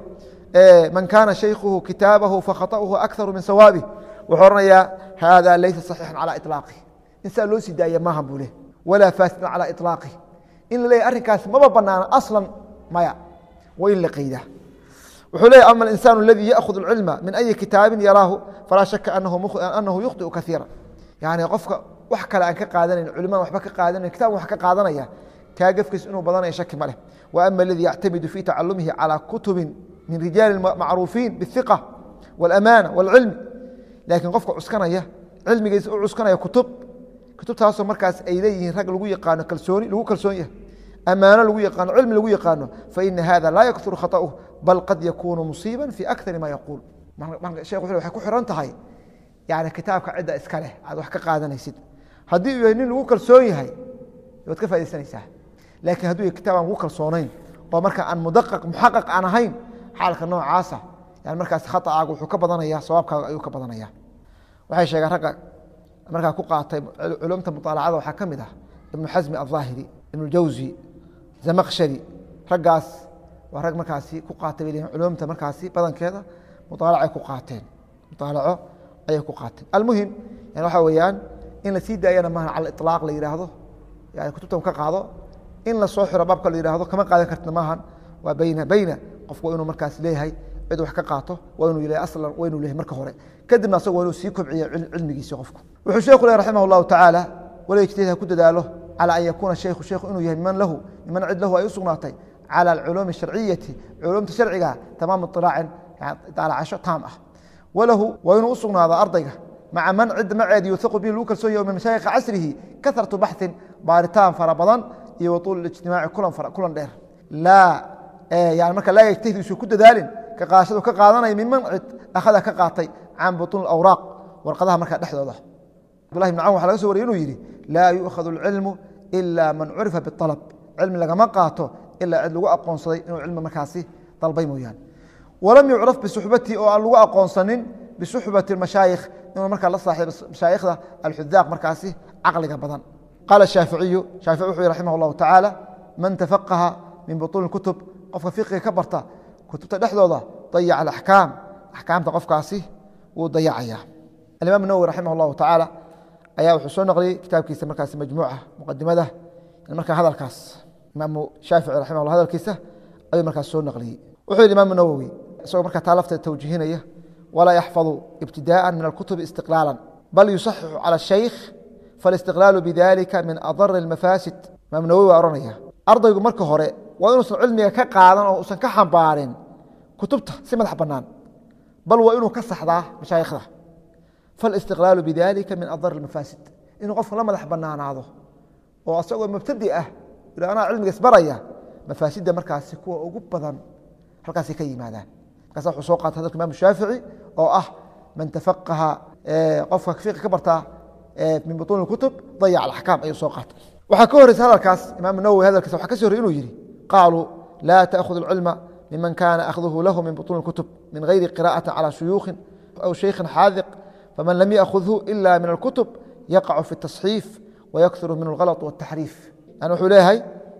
man kaana shaykhuhu kitaabahu fakhaطaؤuhu akaru min sawaabih wuxuu ohanayaa hada laysa صaxiixan calى iطlaaqih in saa loo sii daaya maahan buu leh walaa faasidan calى iطlaaqih in la leeyahy arrinkaas maba banaana aslan maya wa in la qaydaa wuxuu leeyay ama alinsaan اladii yaأkhud اlcilma min ayi kitaabin yaraahu falaa shaka anahu yukhطiu kaiira yani qofka wax kale aan ka qaadanayn culimadan waxba ka qaadanayn kitabka wax ka qaadanaya kaa gefkiis inuu badanaya shaki ma leh wa ama aladii yactamidu fi tacalumihi calى kutubi min rijaali macruufiin biالhiqa wاlamaana wاlcilmi laakiin qofka cuskanaya cilmigiisa u cuskanaya kutub kutubtaasoo markaas ay leeyihiin rag lagu yaqaano kalsooni lagu kalsoon yahay amaano lagu yaqaano cilmi lagu yaqaano faina hada laa yakuru khaطأuh bal qad yakunu musiiba fi akari ma yaquul shekh wuxu waxay ku xiran tahay yani kitaabka cidda iska leh aad wax ka qaadanaysid haddii uu yahay nin lagu kalsoon yahay waad ka faidaysanaysaa laakiin hadduu yahay kitaab aan lagu kalsoonayn oo marka aan mudaqaq muxaqaq aan ahayn xaalka noocaasa yani markaas khaطacaaga wuxuu ka badanaya sawaabkaaga ayuu ka badanaya waxay sheegeen ragga markaa ku qaatay culumta muطaalacada waxaa ka mid ah ibnu xasmi aلظaahiri ibnu jawzi zamaqshari raggaas waa rag markaasi ku qaatay bay leeyihin culumta markaasi badankeeda muطaalacay ku qaateen muطaalaco ayay ku qaateen almuhim yani waxaa weeyaan in la sii daayana maaha cala iطlaaq la yidhaahdo yani kutubtan ka qaado in la soo xiro baabka la yidhahdo kama qaadan kartna maahan waa bayna bayna qofku waa inuu markaas leeyahay cid wax ka qaato waa inuu leeyahay aslan waa inuu leeyahay marka hore kadibna asagu waa inuu sii kobciya cilmigiisi qofku wuxuu sheekhu leh raximah اllahu tacaala wala ijtihaad ha ku dadaalo calى an yakuuna shaykhu shaykhu inuu yahay miman lahu miman cid lahu ay u sugnaatay calى alculuumi الsharciyati culumta sharciga tamaam iطilaacin daalacasho taam ah walahu waa inuu u sugnaado ardayga maca man cid maceed yuuhaqu bihi lagu kalsoon yahy min mashaayikha casrihi kahratu baxثin baaritaan fara badan iyo waطuul ijtimaaci kulan dheer laa yani marka laa yajtahid isu ku dadaalin ka qaadashadu ka qaadanaya miman cid akhada ka qaatay can buطuun awraaq warqadaha markaa dhexdooda abdullahi bn cawn waxa laga so wariyay inuu yidhi laa yu'khadu اlcilmu ila man curifa biطalab cilmi lagama qaato ilaa cid lagu aqoonsaday inuu cilmi markaasi dalbay mooyaane walam yucraf bisuxbatii oo aan lagu aqoonsanin bisuxbati mashaayikh inuu markaa la saaxiibo mashaayikhda alxudaaq markaasi caqliga badan qaala shaaficiyu shaafici wuxuu yihi raximah اllahu tacaala man tafaqaha min buطuuni kutub qofka fiqiga ka barta kutubta dhexdooda dayaca alaxkaam axkaamta qofkaasi wuu dayacaya alimaam nawwi raximah اllahu tacaala ayaa wuxuu soo naqliyey kitaabkiisa markaasi majmuuca muqadimada markaa hadalkaas imaamu shaafici raximah llah hadalkiisa ayuu markaas soo naqliyey wuxuu yihi imaamu nawowi isagoo markaa taa lafteeda tawjiihinaya walaa yaxfadu ibtidaءa min alkutubi istiqlaala bal yusaxixu calى shaykh faاlistiqlaalu bidalika min adari اlmafaasid imaam nawowi waa ohanaya ardaygu marka hore waa inuusan cilmiga ka qaadan oo usan ka xambaarin kutubta si madax bannaan bal waa inuu ka saxdaa mashaayikhda faاlistiqlaalu bidalika min adar اlmafaasid inuu qofku la madax banaanaado oo asagoo mubtadi ah anaa cilmiga isbaraya mafaasidda markaasi kuwa ugu badan halkaasay ka yimaadaan markaas wuxuu soo qaatay hadalka imam shaafici oo ah man tafaqaha qofka fiqi ka bartaa min buطuuni kutub dayac alaxkaam ayuu soo qaatay waxaa ka horeysa hadalkaas imaam nawowi hadalkiisa waxa ka sii horey inuu yihi qaaluu laa taأkhud اlcilma miman kana akhduhu lahu min buطuuni kutub min gayri qira'ati calى shuyuukhin aw shaykhin xaadiq faman lam yaأkhudhu ila min alkutub yaqacu fi التصxiif wayakuru min اlغalط wالtaxriif yani wuxuu leeyahay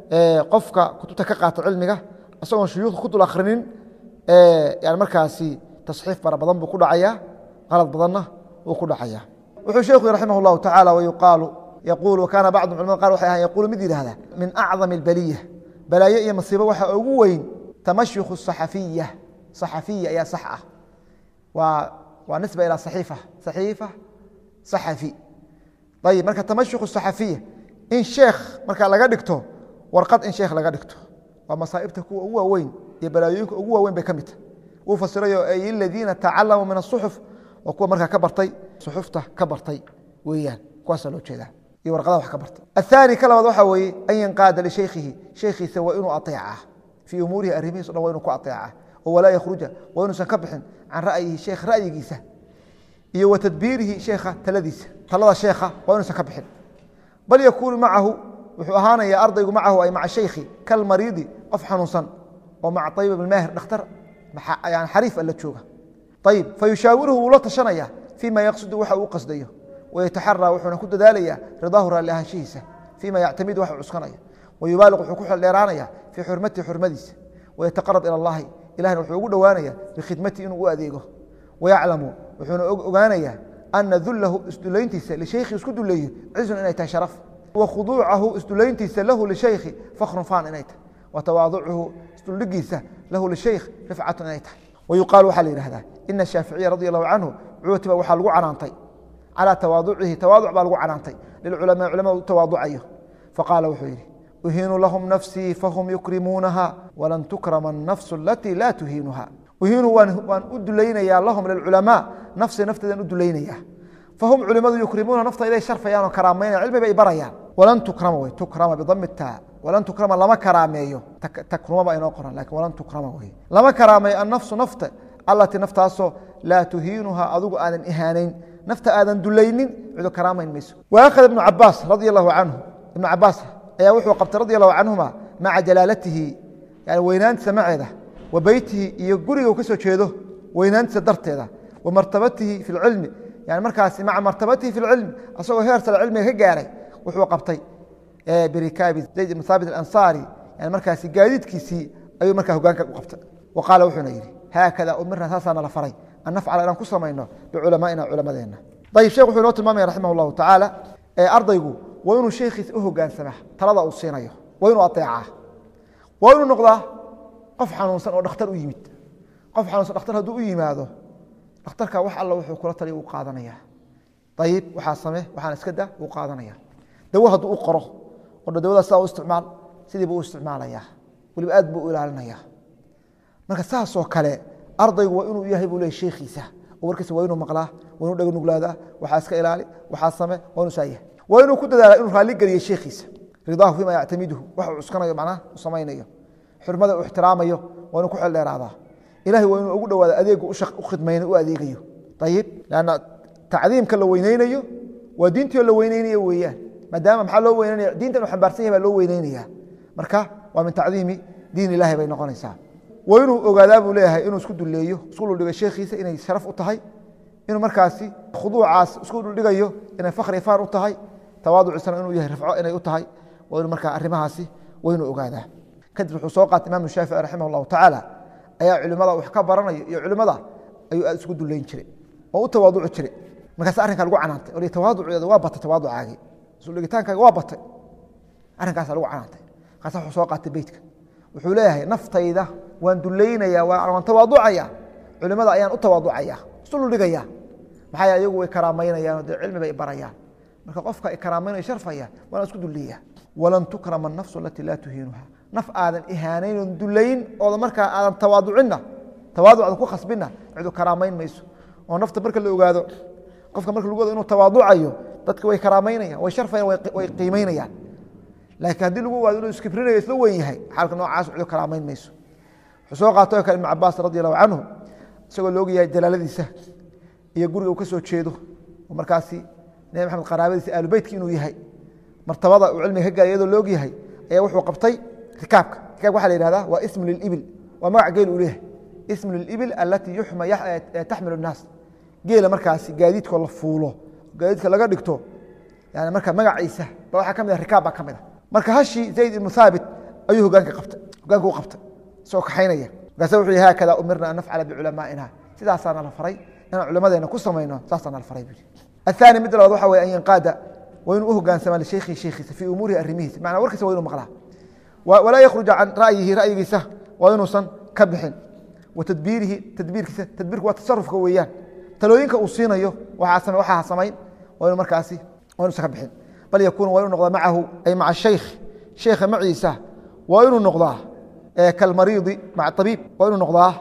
qofka kutubta ka qaata cilmiga isagoon shuyuukhda ku dul akhrinin yani markaasi tasxiif fara badan buu ku dhacaya qalad badanna wuu ku dhacaya wuxuu sheekhu raximah اllahu tacala wayuqaalu yaquul wakaana bacdu culamada qar waxay ahan yaquulu mid yidhahda min acdam اlbaliya balaayo iyo masiibo waxa ugu weyn tamashukhu saxafiya saxafiya ayaa sax ah waa waa nisba ilaa saxiifa saxiifa saxafi ayib marka tamashukhu saxafiya in sheekh marka laga dhigto warqad in sheekh laga dhigto waa masaaibta kuwa ugu waaweyn iyo balaayooyinka ugu waaweyn bay ka midta wuu fasirayo ay aladiina tacalamuu min asuxuf waa kuwa markaa ka bartay suxufta ka bartay weeyaan kuwaasa loo jeedaa iyo warqadaha wax ka bartay aلثaanي ka labaad waxaa weeye an yanqaada lishaykhihi shaykhiisa waa inuu aطeeca fii umuurihi arrimihiis o dhan waa inuu ku aطeeca oo walaa yakhruja waa inuusan ka bixin can ra'yihi sheekh ra'yigiisa iyo wa tadbiirihi sheekha taladiisa talada sheekha waa inuusan ka bixin bal yakuunu macahu wuxuu ahaanaya ardaygu macahu ay maca shaykhi kalmariidi qof xanuunsan oo maca ayib bn maahir dhakhtar yani xariif alla jooga ayib fayushaawiruhu wuu la tashanaya fii ma yaqsudu waxa uu qasdayo wayataxaraa wuxuuna ku dadaalaya ridaahu raalli ahaanshihiisa fii ma yactamidu waxa cuskanaya wayubaaliq wuxuu ku xeldheeraanaya fii xurmatihi xurmadiisa wayataqarab ila allahi ilahna wuxuu ugu dhowaanaya bikhidmatihi inuu u adeego wayaclamu wuxuuna ogaanaya ana dulahu isdulayntiisa lishaykhi isku duleeyo cizun inay tahay sharaf wa khuduucahu isdulayntiisa lahu lishaykhi fakrun faan inay tahay wa tawaaducuhu isduldhigiisa lahu lishaykh rifcatun inay tahay wayuqaalu waxaa la yidhahdaa ina shaaficiya radi allahu canhu cuutiba waxaa lagu canaantay calى tawaaducihi tawaaduc baa lagu canaantay lilculamaa culamada u tawaaducayo faqaala wuxuu yidhi uhiinu lahum nafsii fahum yukrimuunaha walan tukrama الnafsu alatii laa tuhiinuha uhiinu waan u dulaynayaa lahum lilculamaa nafsi nafteedan u dulaynaya fahum culimadu yukrimuuna naftayday sharfayaan oo karaamaynayan cilmi bay barayaan walan tukrama wey tukrama bidami taa walan tukrama lama karaameeyo takruma ba inoo qoran lakin walan tukrama wey lama karaameeyo annafsu nafta allatii naftaasoo laa tuhiinuha adigu aadan ihaanayn nafta aadan dulaynin cidu karaamayn mayso waakhada ibnu cabaas radi allahu canhu ibnu cabaas ayaa wuxuu qabtay radi allahu canhuma maca jalaalatihi yani weynaantiisa maceeda wa beytihi iyo guriga uu ka soo jeedo weynaantiisa darteeda wa martabatihi fi lcilmi yani markaasi maca martabatihi fi lcilmi asagoo heer sare cilmiga ka gaaray wuxuu qabtay birikaabi zayd ibn haabit alansaari yani markaasi gaadiidkiisii ayuu markaa hogaanka u qabtay wa qaala wuxuuna yidhi haakada umirna saasaa nala faray an nafcala inaan ku samayno biculamaa'ina culamadeena ayib shekh wuxuu inoo tilmaamaya raximah llahu tacaala ardaygu waa inuu sheekhiisa u hogaansamaa talada uu siinayo waa inuu aeecaa waa inuu noqdaa qof xanuunsan oo dhakhtar u yimid qof xanuunsan dhakhtar hadduu u yimaado dhakhtarka wax alla wuxuu kula taliya uu qaadanaya ayib waxaa same waxaan iska da uu qaadanaya dawo hadduu u qoro oo dawada sidaa u isticmaal sidiibu u isticmaalayaa weliba aad buu u ilaalinaya marka saasoo kale ardaygu waa inuu yahay buu leey sheekhiisa oo warkiisa waa inuu maqlaa waa inuu dhega nuglaadaa waxaa iska ilaali waxaa same waa inuu saa yahay waa inuu ku dadaala inuu raalli geliyo sheekhiisa ridaahu fima yactamiduhu wax uu cuskanayo macnaha u samaynayo xurmada uu ixtiraamayo waa inuu ku xel dheeraadaa ilahay waa inuu ugu dhowaado adeegu u khidmayna u adeegayo ayib lanna tacdiimka la weyneynayo waa diintiio la weyneynayo weeyaan maadaama maxaa loo weynanaya diintan uu xambaarsan yahay baa loo weyneynaya marka waa min tacdiimi diin ilahi bay noqonaysaa waa inuu ogaadaa buu leeyahay inuu isku duleeyo isku dhuldhigo sheekhiisa inay sharaf u tahay inuu markaasi khuduucaas isku dhuldhigayo inay fakhri faan u tahay tawaaducisana inuu yahay rafco inay u tahay waa inuu markaa arrimahaasi waa inuu ogaadaa kadib wuxuu soo qaatay imaamu shaafici raximah allahu tacaala ayaa culimada wax ka baranayo iyo culimada ayuu aad isku duleyn jiray oo u tawaaduci jiray markaas arrinkaa lagu canaantay o tawaaduceeda waa batay tawaaducaagii isudhigitaankaaga waa batay arrinkaasa lagu canaantay markaas wuxuu soo qaatay beytka wuxuu leeyahay naftayda waan duleynaya waan tawaaducaya culimada ayaan u tawaaducaya isudhuldhigaya maxaa yeele iyagu way karaamaynayaanoo dee cilmi bay barayaan marka qofka ay karaamaynayo sharfaya waana isku duleeya walan tukrama anafsu alatii laa tuhiinuha naf aadan ihaanaynon dulayn ooda markaa aadan tawaaducinna tawaaduc aadan ku khasbinna cidu karaamayn mayso oo nafta marka la ogaado qofka marka lagu wado inuu tawaaducayo dadka way karaamaynayan way sharfayan way qiimaynayaan laakiin haddii lagu ogaado inuu iskibrinayo isla weyn yahay xaalka noocaas cidu karaamayn mayso wuxuu soo qaatay oo kale ibnu cabaas radi allahu canhu isagoo la ogyahay jalaaladiisa iyo guriga uu ka soo jeedo oo markaasi nebi maxamed qaraabadiisa aalubeytka inuu yahay martabada uu cilmiga ka gaaray iyadoo la og yahay ayaa wuxuu qabtay rikaabka rikaabka waxa la yihahdaa waa ismu lilibil waa magac geel uu leeyahay ismu lilibil alatii yuxma taxmilu الnaas geela markaasi gaadiidkoo la fuulo gaadiidka laga dhigto yani marka magaciisa ba waxaa ka mid a rikaab baa ka mid a marka hashii zayd ibnu haabit ayuu hogaanka qabtay hogaanka u qabtay isagoo kaxaynaya markaase wuxuu yihi haakada umirna an nafcala biculamaa'ina sidaasaana la faray inaan culamadeena ku samayno saasaana la faray buu aلثاني mid labaad waxa wey an yanqaada waa inuu u hogaansama lishaykihi sheikiisa fii umuurihi arrimihiisa macnaa warkiisa waa inu maqlaa walaa yakhruja can ra'yihi ra'yigiisa waa inuusan ka bixin wa tadbiirihi tadbiirkiisa tadbiirku waa tasarufka weeyaan talooyinka uu siinayo waxaa waxaa samayn waa inu markaasi waa inuusan ka bixin bal yakuunu waa inu noqdaa macahu ay maca shaykh sheekha maciisa waa inuu noqdaa kalmariidi maca abiib waa inuu noqdaa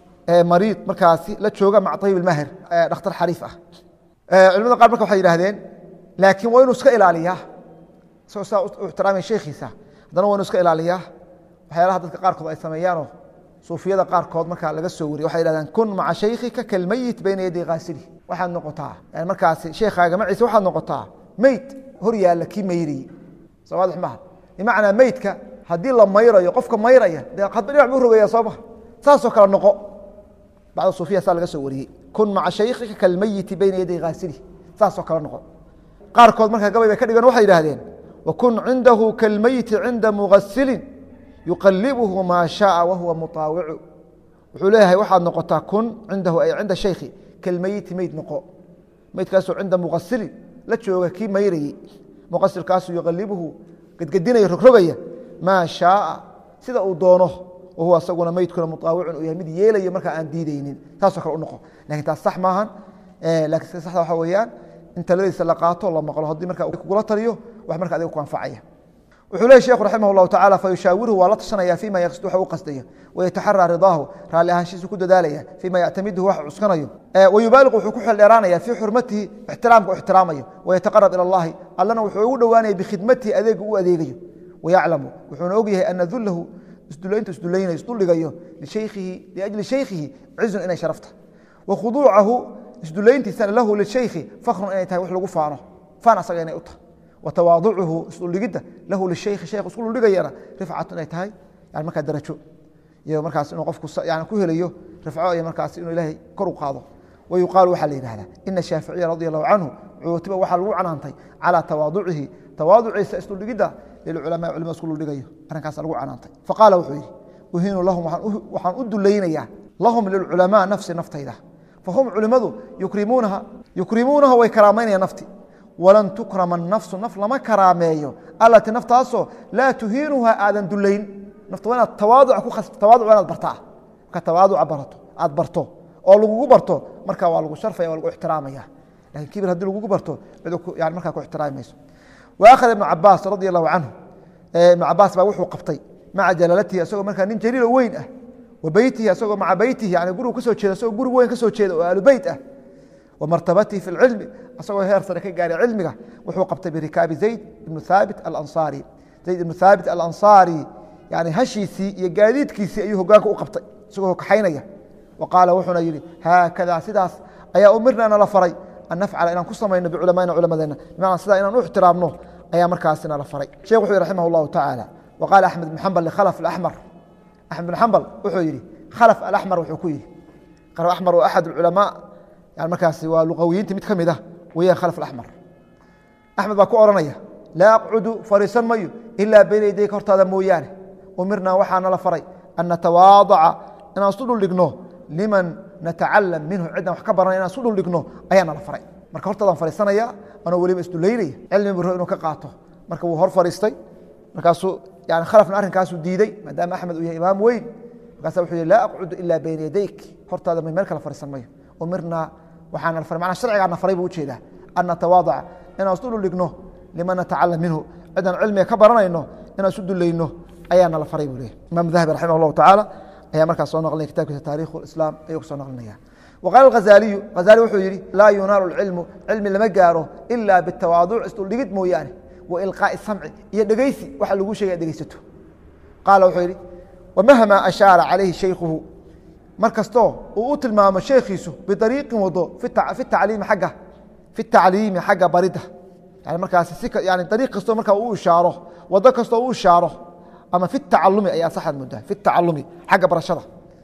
mariid markaasi la jooga maca abiib ilmaahir dhakhtar xariif ah culimada qaar marka waxay yidhahdeen laakiin waa inuu iska ilaaliyaa isagoo saa u ixtiraamaya sheekhiisa haddana waa inuu iska ilaaliyaa waxyaalaha dadka qaarkood ay sameeyaanoo suufiyada qaarkood marka laga soo wariye waxay yidhahdeen kun maca shaykhika kalmeyit bayna yaday kaasili waxaad noqotaa yani markaasi sheekaaga maciise waxaad noqotaa meyd hor yaalla kii mayrayey soo waadix maaha bimacnaa meydka haddii la mayrayo qofka mayraya dee hadba dhinac buu rogaya soo maha saasoo kale noqo bacda suufiya saa laga soo wariyey kun maca shaykhika kalmeyiti bayna yaday haasili saasoo kale noqo qaarkood markaa gabay bay ka dhigan waxay yidhaahdeen wakun cindahu kalmeyiti cinda mugasilin yuqalibuhu maa shaaa wahuwa mutaawicu wuxuu leeyahay waxaad noqotaa kun cindahu ay cinda shaykhi kalmeyiti meyd noqo meydkaasoo cinda mugasilin la jooga kii mayrayey muqasilkaasuu yuqalibuhu gedgedinaya rogrogaya maa shaaa sida uu doono wahuwa isaguna meydkuna muaawicun uu yahay mid yeelayo markaa aan diideynin taasoo kale u noqo lakin taas sax maahan lakin sida saxda waxa weeyaan in taladiisa la qaato la maqlo haddii marka kugula taliyo wax marka adiga ku anfacaya wuxuu leey sheekhu raximah اllahu tacala fayushaawiruhu waa la tashanaya fima yaqsid waxa u qasdayo wayataxaraa ridaahu raalli ahaanshiisu ku dadaalaya fima yactamiduhu wax cuskanayo wayubaaliqu wuxuu ku xeldheeraanaya fii xurmatihi ixtiraamka u ixtiraamayo wayataqarab ila اllahi allana wuxuu ugu dhowaanaya bikhidmatihi adeega u adeegayo wayaclamu wuxuuna og yahay ana dulahu isdulayntu isdulaynayo isduldhigayo lihaykhihi liajli shaykhihi cizun inay sharafta wakhuduucahu isdulayntiisana lahu lishaykhi fakrun inay tahay wax lagu faano faan asaga inay u tahay watawaaducuhu isdhuldhigidda lahu lishaykhi sheekh isku dhuldhigayana rifcatu inay tahay yani markaa darajo iyo markaas inuu qofku yani ku helayo rifco iyo markaas inuu ilaahay kor u qaado wayuqaalu waxaa la yidhahdaa ina shaaficiya radi allahu canhu cuutiba waxaa lagu canaantay calaa tawaaducihi tawaaduciisa isdhuldhigidda lilculamaa culimada isku dhuldhigayo arrinkaasa lagu canaantay faqaala wuxuu yidhi uhiinu lahum waxaan u dulaynayaa lahum lilculamaa nafsi naftayda fahum culimmadu yukrimuunaha yukrimuunaha way karaamaynayaa nafti walan tukrama nafsu naf lama karaameeyo alati naftaasoo laa tuhiinuha aadan dulayn nafta waa inaad tawaaduca ku khas tawaaduc waa inaad bartaa marka tawaaduca barato aad barto oo lagugu barto marka waa lagu sharfaya waa lagu ixtiraamaya lakin kibir haddii lagugu barto cid yani markaa ku ixtiraami mayso wa akhada ibnu cabaas radi allahu canhu ibnu cabaas baa wuxuu qabtay maca jalaalatihi isagoo markaa nin jaliilo weyn ah wa beytihi isagoo maca beytihi yani gurigu kasoo jeeda isagoo guri weyn kasoo jeeda oo aalu beyt ah وmartabatihi fi اcilmi asagoo heer sare ka gaaray cilmiga wuxuu qabtay birikaabi zayd ibnu haabit alanصaari zayd ibnu haabit alanصaari yani hashiisii iyo gaadiidkiisii ayuu hogaanka u qabtay isagoo kaxaynaya wa qaala wuxuuna yihi haakada sidaas ayaa umirna nala faray an nafcala inaan ku samayno biculamaina culamadeena bimacna sidaa inaan u ixtiraamno ayaa markaasi nala faray shekh wuxuu yihi raximah اllahu tacaala wa qaala axmed bn xambal likhalf axmar axmed bn xambal wuxuu yihi khalf alaxmar wuxuu ku yihi khalf axmar waa axad culamaa yani markaasi waa luqawiyiinta mid ka mid ah weyaan khalf axmar axmed baa ku odhanaya laa aqcudu fariisan mayo ilaa bayna yadayka hortaada mooyaane umirnaa waxaa nala faray an natawaadaca inaan isu dhuldhigno liman natacalam minhu ciddaan wax ka baranay inaan isu dhuldhigno ayaa nala faray marka hortaadaan fariisanaya anoo weliba isdulaynaya cilmi biro inuu ka qaato marka wuu hor fariistay markaasuu yani khalafna arrinkaasuu diiday maadaama axmed uu yahay imaam weyn markaasa wuxuu yihi laa aqcudu ilaa bayna yadayk hortaada meel kale fariisan mayo umirnaa waxaana faray manaa sharcigaana faray buu ujeedaa an natawaadaca inaan isu dhuldhigno liman natacalam minhu cidaan cilmiga ka baranayno inaan isu dulayno ayaa nala faray buu leeyahy imaam dahabi raximah allahu tacaala ayaa markaas soo naqlinaya kitabkiisa taarikhu islaam ayuu kusoo naqlinaya waqaala hazaliyu hazali wuxuu yihi laa yunaalu cilmu cilmi lama gaaro ila bitawaaduc isdhuldhigid mooyaane wa ilqaa'i samci iyo dhegeysi waxa lagu sheegay dhegeysato qaala wuxuu yihi wamahma ashaara calayhi shaykhuhu mar kastoo uu u tilmaamo sheekhiisu biariiqin wado fi tacliimi agga fi tacliimi xagga baridda yani markaasi si yani ariiq kastoo markaa u ishaaro wado kastoo u ishaaro ama fi tacalumi ayaa saxaad moodaa fi tacalumi xagga barashada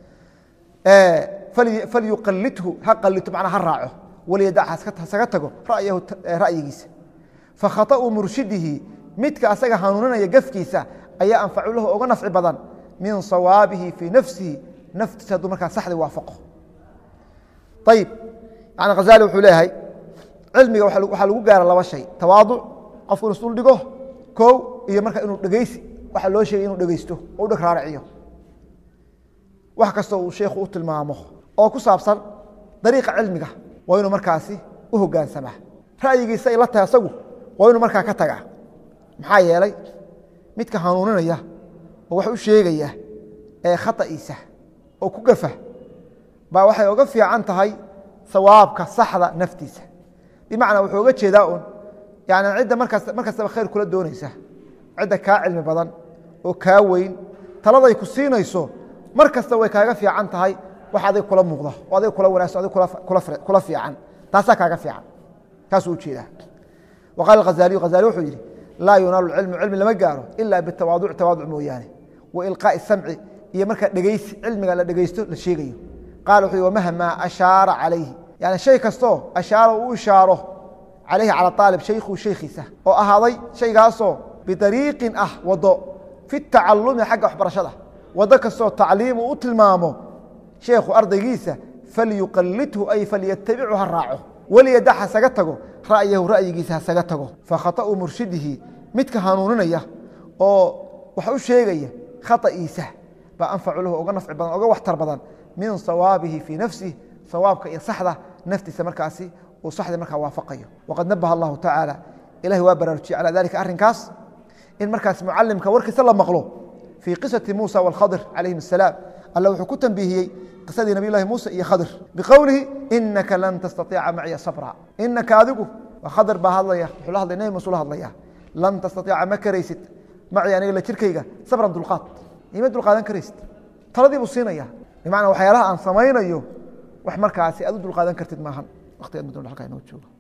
falyuqalidhu ha qalito macnaa ha raaco waliyadac hasaga tago ra'yahu ra'yigiisa fakhaطa'u murshidihi midka asaga hanuuninaya gafkiisa ayaa anfacu lahu oga nafci badan min sawaabihi fii nafsihi naftiisa hadduu markaa saxdi waafaqo ayib yani khazali wuxuu leeyahay cilmiga waxaa lagu gaara laba shay tawaaduc qofku inu isdul dhigo kow iyo marka inuu dhegeysi waxa loo sheegay inuu dhegeysto oo u dheg raaraciyo wax kastoo uu sheikhu u tilmaamo oo ku saabsan dariiqa cilmiga waa inuu markaasi u hogaansamaa ra'yigiisa ay la tahay asagu waa inuu markaa ka tagaa maxaa yeelay midka hanuuninaya oo wax u sheegaya ee khata'iisa oo ku gafa baa waxay oga fiican tahay sawaabka saxda naftiisa bimacnaa wuxuu oga jeedaa un yani cidda markaas mar kastaba khayr kula doonaysa cidda kaa cilmi badan oo kaa weyn taladay ku siinayso mar kasta way kaaga fiican tahay wax adig kula muuqda oo adig kula wanaagsan adig kula fiican taasaa kaaga fiican kaasuu ujeedaa wa qaala hazaliyu hazali wuxuu yidhi laa yunaalu cilmu cilmi lama gaaro ila bitawaaduc tawaaduc mooyaane wa ilqaa'i samci iyo markaa dhegeysi cilmiga la dhegeysto la sheegayo qaala wuxuu yhi wamahmaa ashaara calayhi yani shay kastoo ashaara uu ishaaro calayhi cala aalib shaykhu shaykhiisa oo ahaaday shaygaasoo bidariiqin ah wado fi tacalumi xagga waxbarashada wado kastoo tacliimu u tilmaamo sheekhu ardaygiisa falyuqalidhu ay falyatabichu ha raaco weliyadax hasaga tago ra'yahu ra'yigiisa hasaga tago fakhaطa'u murshidihi midka hanuuninaya oo wax u sheegaya khata'iisa baa anfacu lahu uga nafci badan uga waxtar badan min sawaabihi fii nafsih sawaabka iyo saxda naftiisa markaasi uu saxda markaa waafaqayo waqad nabaha allahu tacaala ilahi waa baraarujiyey calى dalika arrinkaas in markaas mucalimka warkiisa la maqlo fii qisati muusa wاlkhadir calayhim الsalaam alla wuxuu ku tanbiihiyey qisadii nabiy lahi muuse iyo khadir biqowlihi inaka lan tastaiica maciya sabra inaka adigu waa khadir baa hadlaya wuxuu la hadlay nebi muuse la hadlaya lan tastaiica ma karaysid maci aniga la jirkayga sabran dulqaad ima dulqaadan karaysid taladii buu siinaya bimacnaa waxyaalaha aan samaynayo wax markaasi aad u dulqaadan kartid maahan waqti ad muddo halkaa inoo joogo